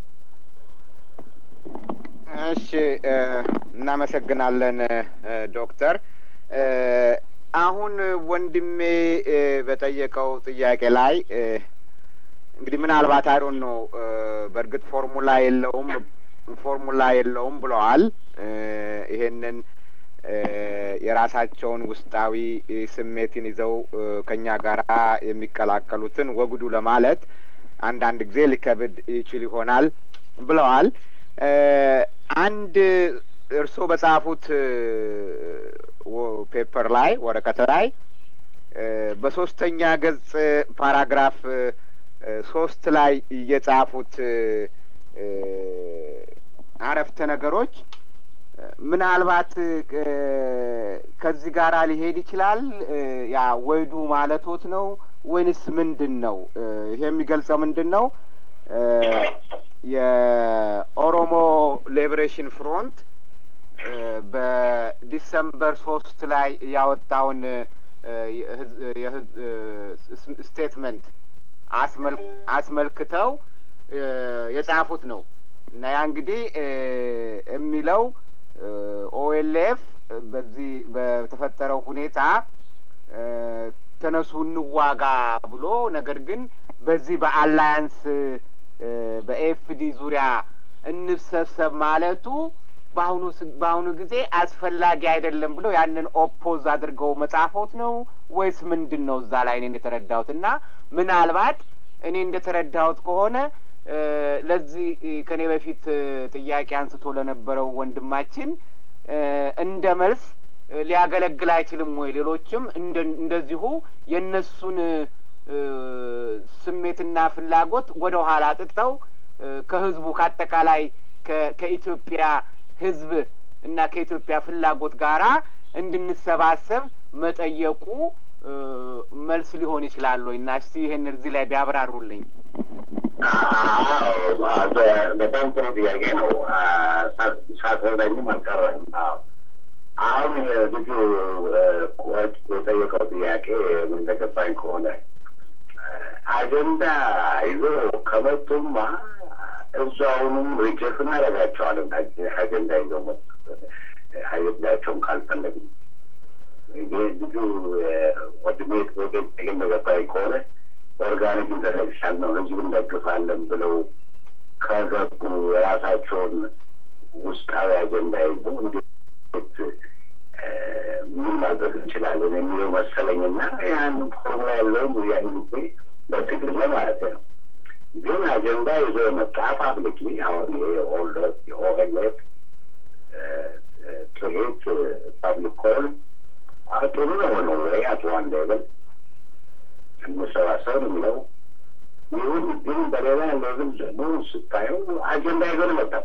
እሺ እናመሰግናለን ዶክተር። አሁን ወንድሜ በጠየቀው ጥያቄ ላይ እንግዲህ ምናልባት አይዶን ነው በእርግጥ ፎርሙላ የለውም ፎርሙላ የለውም ብለዋል። ይሄንን የራሳቸውን ውስጣዊ ስሜትን ይዘው ከኛ ጋር የሚቀላቀሉትን ወግዱ ለማለት አንዳንድ ጊዜ ሊከብድ ይችል ይሆናል ብለዋል። አንድ እርስዎ በጻፉት ፔፐር ላይ ወረቀት ላይ በሶስተኛ ገጽ ፓራግራፍ ሶስት ላይ እየጻፉት አረፍተ ነገሮች ምናልባት ከዚህ ጋር ሊሄድ ይችላል። ያ ወይዱ ማለቶት ነው ወይንስ ምንድን ነው? ይሄ የሚገልጸው ምንድን ነው? የኦሮሞ ሊበሬሽን ፍሮንት በዲሰምበር ሶስት ላይ ያወጣውን ስቴትመንት አስመልክተው የጻፉት ነው እና ያ እንግዲህ የሚለው ኦኤልኤፍ በዚህ በተፈጠረው ሁኔታ ተነሱ እንዋጋ ብሎ ነገር ግን በዚህ በአላያንስ በኤፍዲ ዙሪያ እንሰብሰብ ማለቱ በአሁኑ በአሁኑ ጊዜ አስፈላጊ አይደለም ብሎ ያንን ኦፖዝ አድርገው መጻፎት ነው ወይስ ምንድን ነው? እዛ ላይ እኔ እንደተረዳሁት እና ምናልባት እኔ እንደተረዳሁት ከሆነ ለዚህ ከኔ በፊት ጥያቄ አንስቶ ለነበረው ወንድማችን እንደ መልስ ሊያገለግል አይችልም ወይ? ሌሎችም እንደዚሁ የእነሱን ስሜትና ፍላጎት ወደ ኋላ ጥጥተው ከህዝቡ ከአጠቃላይ ከኢትዮጵያ ህዝብ እና ከኢትዮጵያ ፍላጎት ጋራ እንድንሰባሰብ መጠየቁ መልስ ሊሆን ይችላል ወይ? እና እስቲ ይህን እዚህ ላይ ቢያብራሩልኝ። በጣም ጥሩ ጥያቄ ነው። ሳስረዳኝም አልቀረም። አሁን ልጁ የጠየቀው ጥያቄ ምን እንደገባኝ ከሆነ አጀንዳ ይዞ ከመጡማ እዛውንም ሪጀክት እናደርጋቸዋለን። አጀንዳ ይዘው መጡ አጀንዳቸውን ካልፈለግም ልጁ ወንድሜ እንደገባኝ ከሆነ ኦርጋኒክ ኢንተርኔሽናል ነው ህዝብ እንደግፋለን ብለው ከገቡ የራሳቸውን ውስጣዊ አጀንዳ ይዞ እንዴት ምን ማድረግ እንችላለን የሚለው መሰለኝና ያን ፎርሙላ ያለውም ያን ጊዜ በትግል ለማለት ነው። ግን አጀንዳ ይዞ የመጣ ፓብሊክሊ አሁን የኦልደር የኦኤልኤፍ ትርኢት ፓብሊክ ኮል ጥሩ ነው ነው ወይ አቶ አንድ ሌቭል እንሰባሰብ የሚለው ይሁን ግን በሌላ ሌቭል ደግሞ ስታየው አጀንዳ ይዞ ነው መጣ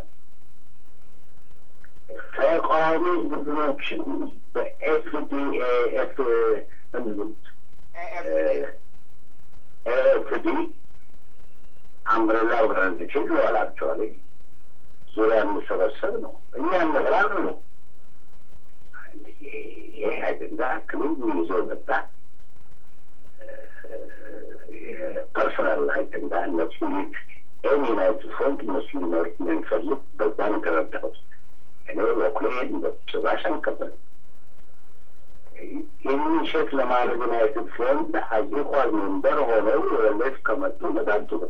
ተቃዋሚ ቡድኖችን በኤፍዲኤፍ ኤፍዲ አምብሬላ ኦርጋናይዜሽን ይዋላቸዋል። ዙሪያ የሚሰበሰብ ነው። እኛ እንበላል ነው። ይህ አጀንዳ ክልል ይዞ መጣ። ፐርሶናል አጀንዳ እነሱ ኤኒ ናይት ፍሮንት እነሱ ሊመሩት እንደሚፈልግ በዛ ነው የተረዳሁት። እኔ በኩሌን በጭራሽ አልቀበልም። ይህንን ሼክ ለማድረግ ዩናይትድ ፍሮንት አግሪኳል ሜምበር ሆነው ሌፍ ከመጡ በጣም ጥሩ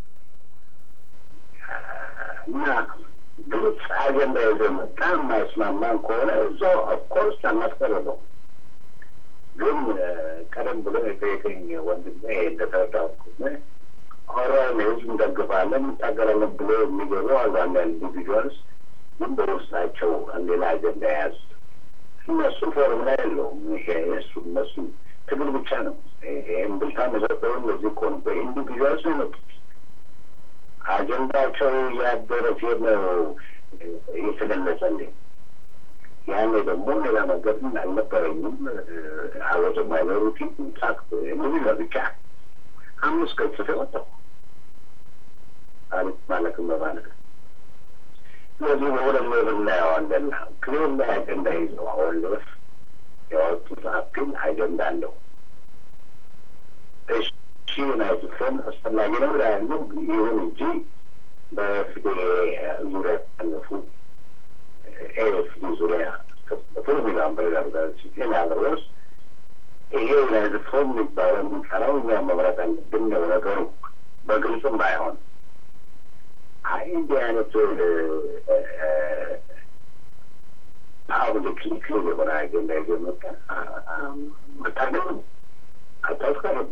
እና ግልጽ አጀንዳ ይዞ መጣ። የማይስማማን ከሆነ እዛው ኦፍኮርስ አናስቀርበው። ግን ቀደም ብሎ የጠየቀኝ ወንድሜ እንደተረዳሁት ከሆነ ኦራን ህዝብ እንደግፋለን እንታገላለን ብሎ የሚገቡ አንዳንድ ኢንዲቪጁዋልስ ግን በውስጣቸው ሌላ አጀንዳ የያዙ እነሱ ፎርሙላ የለውም። ይሄ እሱ እነሱ ትግል ብቻ ነው። ይህም ብልታ መሰጠውን ለዚህ እኮ ነው በኢንዲቪጁዋልስ ነው የመጡት። አጀንዳቸው እያደረ ሲሄድ ነው የተገለጸልኝ። ያኔ ደግሞ ሌላ መንገድ አልነበረኝም። አወዘ ማይኖሪቲ ጻፍ እነዚህ ለብቻ አምስት ቀን ጽፌ ወጣሁ አሪፍ ማለትም በማለት ስለዚህ በሁለት ላይ ብናየዋለን ክሌም ላይ አጀንዳ ይዘው አሁን ድረስ ያወጡ ጻፍ ግን አጀንዳ አለው። እሺ ዩናይትድ ፍሬንድ አስፈላጊ ነው ያሉ ይሁን እንጂ በፊዴ ዙሪያ ያለፉ ኤኤፍዲ ዙሪያ ፎርሙላን በሌላርጋች ያለወስ ይሄ ዩናይትድ ፍሬንድ የሚባለው የሚጠራው እኛ መምረጥ አለብን ነው ነገሩ። በግልጽም ባይሆን አይ እንዲህ አይነት ፓብሊክ ክሊር የሆነ አጀንዳ ይዞ መጣ መታገል አታስቀርቡ።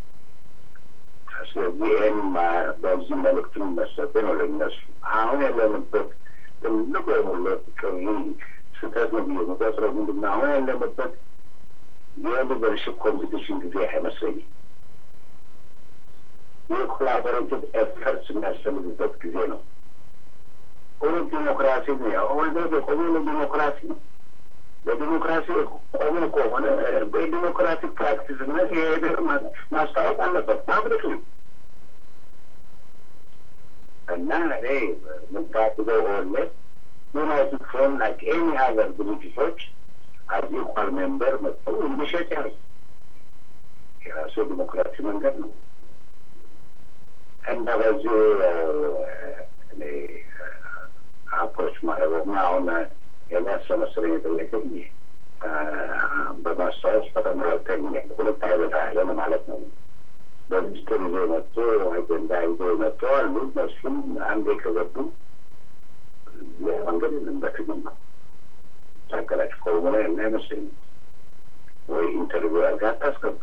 ስለዚህ ይህን በዚህ መልእክት መሰጠ ነው ለነሱ አሁን ያለንበት ትልቁ የሞለት ስህተት ነው ብዬ መቆጥረው ምንድን ነው አሁን ያለንበት የሊደርሽፕ ኮምፒቲሽን ጊዜ አይመስለኝም። የኮላቦሬቲቭ ኤፈርትስ የሚያስፈልግበት ጊዜ ነው። እውነት ዲሞክራሲ ነው። እውነት የቆመ ዲሞክራሲ ነው። በዲሞክራሲ ቆሞ ከሆነ በዲሞክራቲክ ፕራክቲስነት የሄደ ማስታወቅ አለበት ፓብሊክ ነው እና እኔ ምታቅበው ሆነ ዩናይትድ ፍሮም ላይክ ኤኒ ሀገር ድርጅቶች አዝ ኢኳል ሜምበር መጥተው እንዲሸጥ ያሉ የራሱ ዲሞክራሲ መንገድ ነው እና በዚህ እኔ አፕሮች ማድረግ አሁን የሚያሰመስለኝ የጠየቀኝ በማስታወስ በተመለከተኝ ሁለት አይነት አለን ማለት ነው። በሚኒስትር ይዞ መጥቶ አጀንዳ ይዞ መጥቶ አሉ። እነሱም አንዴ ከገቡ መንገድ የለም በትግል ነው። ታገላጭ ኮርሙላ ያለ አይመስለኝም። ወይ ኢንተርቪው አድርጋ አታስገባ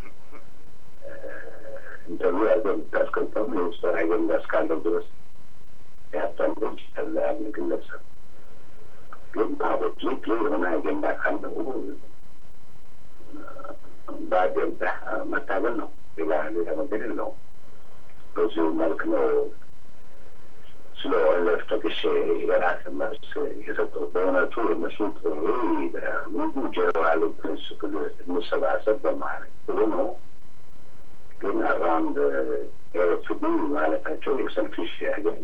ኢንተርቪው አድርጋ የምታስገባው የሚኒስትር አጀንዳ እስካለው ድረስ ያጣንዶች ያለ ያለ ግለሰብ ግን ፓቦች የሆነ አጀንዳ ካለው በአጀንዳ መታገል ነው። ሌላ ሌላ መንገድ የለውም። በዚሁ መልክ ነው ስለ ኦለፍ ጠቅሼ የራስ መልስ የሰጠው። በእውነቱ የነሱ ጥሪ ሙሉ ጀነራል ፕሪንስፕል እንሰባሰብ በማለት ጥሩ ነው። ግን አራውንድ ኤርፍዲ ማለታቸው የሰልፊሽ አጀንዳ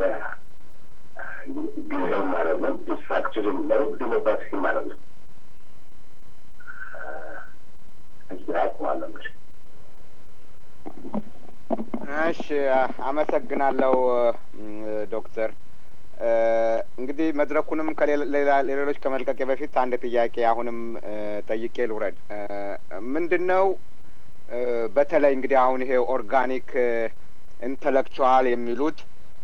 ጊዜው ማለት ነው። ዲስትራክሽን ነው ዲሞክራሲ ማለት ነው። እዚህ አቁማለሁ። እሺ፣ አመሰግናለሁ ዶክተር። እንግዲህ መድረኩንም ከሌሎች ከመልቀቄ በፊት አንድ ጥያቄ አሁንም ጠይቄ ልውረድ። ምንድን ነው በተለይ እንግዲህ አሁን ይሄ ኦርጋኒክ ኢንተሌክቹዋል የሚሉት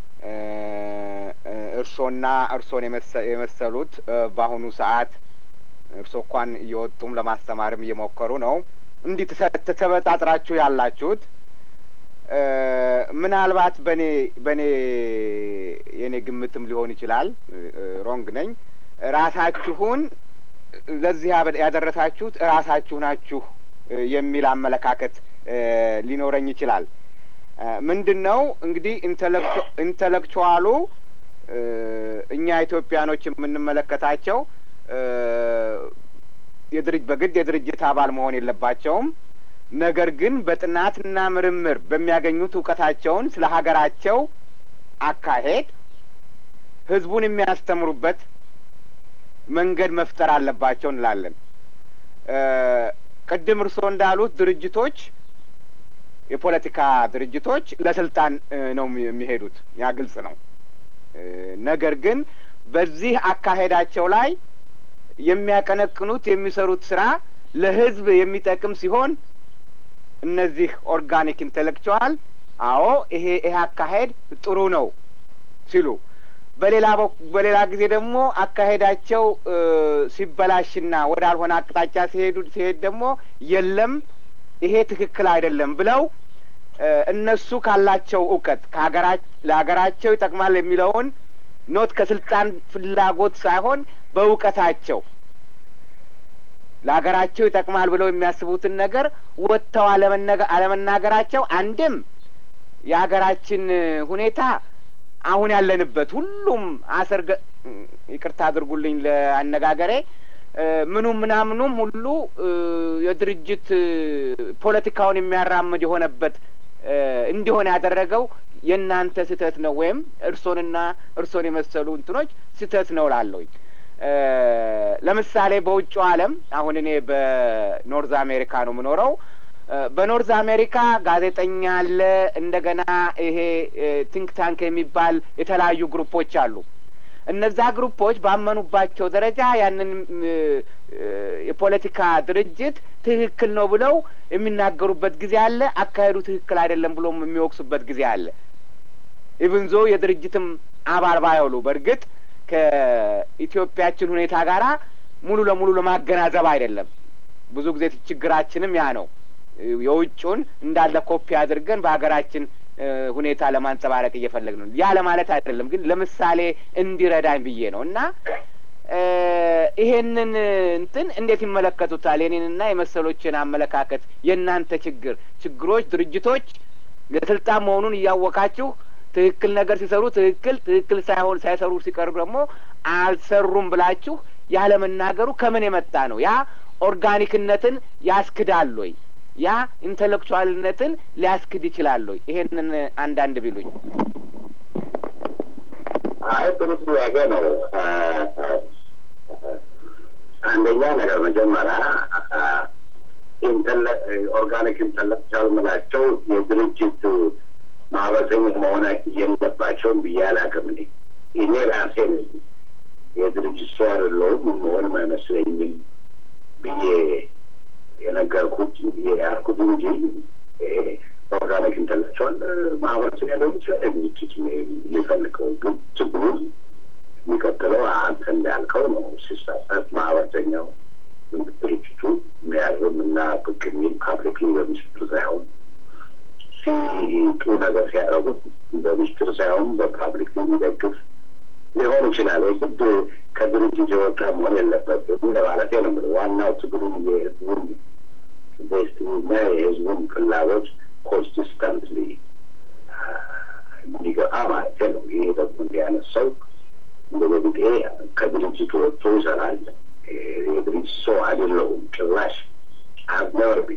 እርሶና እርሶን የመሰሉት በአሁኑ ሰዓት እርሶ እንኳን እየወጡም ለማስተማርም እየሞከሩ ነው። እንዲህ ተበጣጥራችሁ ያላችሁት ምናልባት በእኔ በእኔ የእኔ ግምትም ሊሆን ይችላል፣ ሮንግ ነኝ። ራሳችሁን ለዚህ ያደረሳችሁት ራሳችሁ ናችሁ የሚል አመለካከት ሊኖረኝ ይችላል። ምንድን ነው እንግዲህ ኢንተሌክቹዋሉ እኛ ኢትዮጵያኖች የምንመለከታቸው የድርጅ በግድ የድርጅት አባል መሆን የለባቸውም። ነገር ግን በጥናትና ምርምር በሚያገኙት እውቀታቸውን ስለ ሀገራቸው አካሄድ ህዝቡን የሚያስተምሩበት መንገድ መፍጠር አለባቸው እንላለን። ቅድም እርስዎ እንዳሉት ድርጅቶች የፖለቲካ ድርጅቶች ለስልጣን ነው የሚሄዱት፣ ያ ግልጽ ነው። ነገር ግን በዚህ አካሄዳቸው ላይ የሚያቀነቅኑት የሚሰሩት ስራ ለህዝብ የሚጠቅም ሲሆን እነዚህ ኦርጋኒክ ኢንቴሌክቹዋል አዎ ይሄ ይሄ አካሄድ ጥሩ ነው ሲሉ፣ በሌላ በሌላ ጊዜ ደግሞ አካሄዳቸው ሲበላሽና ወዳልሆነ አቅጣጫ ሲሄዱ ሲሄድ ደግሞ የለም ይሄ ትክክል አይደለም ብለው እነሱ ካላቸው እውቀት ለሀገራቸው ይጠቅማል የሚለውን ኖት ከስልጣን ፍላጎት ሳይሆን በእውቀታቸው ለሀገራቸው ይጠቅማል ብለው የሚያስቡትን ነገር ወጥተው አለመናገራቸው አንድም የሀገራችን ሁኔታ አሁን ያለንበት ሁሉም አሰርገ ይቅርታ አድርጉልኝ ለአነጋገሬ ምኑም ምናምኑም ሁሉ የድርጅት ፖለቲካውን የሚያራምድ የሆነበት እንዲሆን ያደረገው የእናንተ ስህተት ነው ወይም እርሶንና እርሶን የመሰሉ እንትኖች ስህተት ነው ላለሁኝ። ለምሳሌ በውጭው ዓለም አሁን እኔ በኖርዝ አሜሪካ ነው የምኖረው። በኖርዝ አሜሪካ ጋዜጠኛ አለ። እንደገና ይሄ ቲንክ ታንክ የሚባል የተለያዩ ግሩፖች አሉ። እነዛ ግሩፖች ባመኑባቸው ደረጃ ያንን የፖለቲካ ድርጅት ትክክል ነው ብለው የሚናገሩበት ጊዜ አለ። አካሄዱ ትክክል አይደለም ብሎም የሚወቅሱበት ጊዜ አለ። ኢቭንዞ የድርጅትም አባል ባይሆኑ በእርግጥ ከኢትዮጵያችን ሁኔታ ጋራ ሙሉ ለሙሉ ለማገናዘብ አይደለም። ብዙ ጊዜ ችግራችንም ያ ነው። የውጩን እንዳለ ኮፒ አድርገን በሀገራችን ሁኔታ ለማንጸባረቅ እየፈለግ ነው። ያ ለማለት አይደለም፣ ግን ለምሳሌ እንዲረዳኝ ብዬ ነው እና ይሄንን እንትን እንዴት ይመለከቱታል? የኔንና የመሰሎችን አመለካከት የእናንተ ችግር ችግሮች ድርጅቶች ለስልጣን መሆኑን እያወቃችሁ ትክክል ነገር ሲሰሩ ትክክል ትክክል ሳይሆን ሳይሰሩ ሲቀርብ ደግሞ አልሰሩም ብላችሁ ያለመናገሩ ከምን የመጣ ነው? ያ ኦርጋኒክነትን ያስክዳል ወይ? ያ ኢንቴሌክቹዋልነትን ሊያስክድ ይችላል ወይ? ይሄንን አንዳንድ ቢሉኝ። አይ ጥሩ ጥያቄ ነው። አንደኛ ነገር መጀመሪያ ኦርጋኒክ ኢንተሌክቹዋል ምላቸው የድርጅት ማህበረሰኛ መሆን የለባቸውም ብዬ አላውቅም። እኔ እኔ ራሴ ነኝ የድርጅት ሰው አይደለሁም መሆንም አይመስለኝም ብዬ የነገርኩት ያልኩት እንጂ ኦርጋኒክ ኢንተሌክቹዋል ማህበረሰብ ያለው ይችላል ድርጅት የሚፈልገው ግን ችግሩ የሚቀጥለው አንተ እንዳልከው ነው። ሲሳሳት ማህበረተኛው ድርጅቱ የሚያርም እና ብቅ የሚል ፓብሊክሊ በሚስጥር ሳይሆን ጥሩ ነገር ሲያደርጉት በሚስጥር ሳይሆን በፓብሊክ የሚደግፍ ሊሆን ይችላል። ግድ ከድርጅት የወጣ መሆን የለበትም ለማለት ነው። ዋናው ትግሉን የህዝቡን ደስቲኒና የህዝቡን ፍላጎት ኮንሲስተንትሊ እንዲገፋ ማለት ነው። ይሄ ደግሞ እንዲያነሳው እንደበግጤ ከድርጅቱ ወጥቶ ይሰራል። የድርጅት ሰው አይደለሁም ጭራሽ አብነርቢ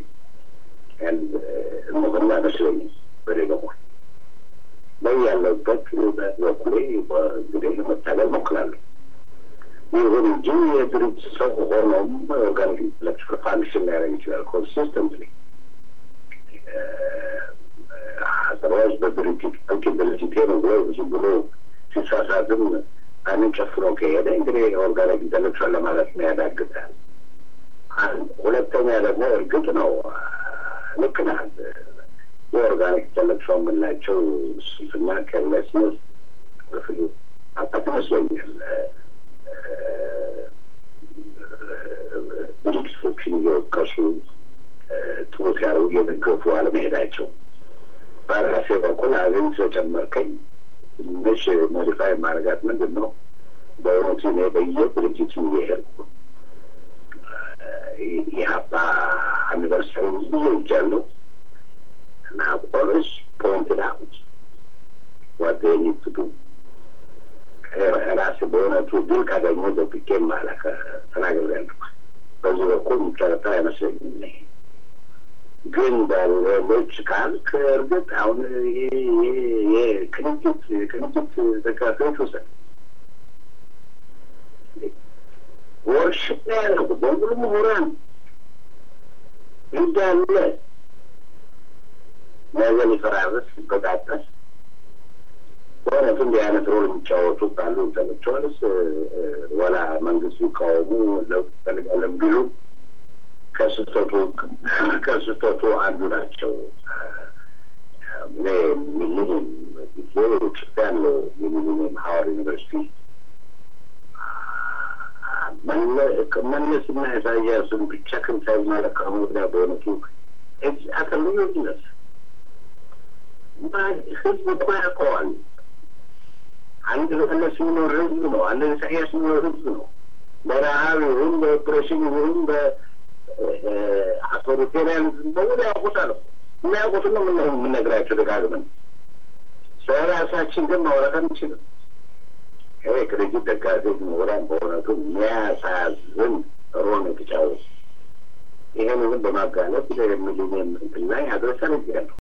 እነሆና መስለኝ በሌ በኩል ላይ ያለበት በኩሌ እንግዲህ ለመታገል ሞክራለሁ። ይሁን እንጂ የድርጅት ሰው ሆኖም ኦርጋኒክ ኢንተሌክቹዋል ፋንክሽን ሊያደርግ ይችላል ኮንሲስተንትሊ አዘርዋይዝ በድርጅት በቂ ድርጅቴ ነው ብሎ ብዙ ብሎ ሲሳሳትም አይንን ጨፍኖ ከሄደ እንግዲህ ኦርጋኒክ ኢንተሌክቹዋል ለማለት ነው ያዳግታል። ሁለተኛ ደግሞ እርግጥ ነው ልክ ነህ። የኦርጋኒክ ኢንተሌክቹዋል የምንላቸው ስልትና ኬርለስነስ ፍሉ አጣት ይመስለኛል ድርጅቶችን እየወቀሱ ጥሩ ሲያደርጉ እየደገፉ አለመሄዳቸው በራሴ በኩል አገኝ ስለጨመርከኝ ትንሽ ሞዲፋይ ማድረጋት ምንድን ነው በእውነቱ እኔ በየድርጅቱ እየሄድኩ የሀባ አኒቨርሰሪ ይጃለሁ እና ኦልዌይስ ፖይንትድ አውት ዋት ዜይ ኒድ ቱ ዱ ራሴ በእውነቱ ድል ካገኘሁ ደብቄ ማለከ ተናግሬያለሁ። በዚህ በኩል የሚጠረጠር አይመስለኝም። ግን በሌሎች ካልክ እርግጥ አሁን የቅንጅት የቅንጅት ደጋፊዎች ውሰድ ወርሽፕ ነው ያደረጉት በሙሉ ምሁራን እንዳለ ነገ ሊፈራረስ ሲበጣጠስ በእውነቱ እንዲህ አይነት ሮል የሚጫወቱ ካሉ ኢንተሌክቹዋልስ ወላ መንግስት ሊቃወሙ ለውጥ ፈልጋለን ቢሉ ከስህተቱ ከስህተቱ አንዱ ናቸው። እኔ ሚሊኒየም ጊዜ ጽፍ ያለው የሚሊኒየም ሀዋር ዩኒቨርሲቲ መለስና ኢሳያስን ብቻ ክንሳይ ማለካሙ ጋር በእውነቱ አተልዩነት ህዝብ እኮ ያውቀዋል። አንድ መለስ የሚኖር ህዝብ ነው። አንድ ኢሳያስ የሚኖር ህዝብ ነው። በረሀብ ይሁን በኦፕሬሽን ይሁን በአውቶሪቴሪያኒዝም በሙሉ ያውቁታል። የሚያውቁትን ነው የምንነግራቸው ደጋግመን። ስለ ራሳችን ግን ማውራት አንችልም። ይሄ ቅርጅት ደጋፊዎች ምሁራን በእውነቱ የሚያሳዝን ሮን የተጫወቱ ይህንንም በማጋለጥ ሚሊኒየም እንትን ላይ አድረሰን ይገኛሉ።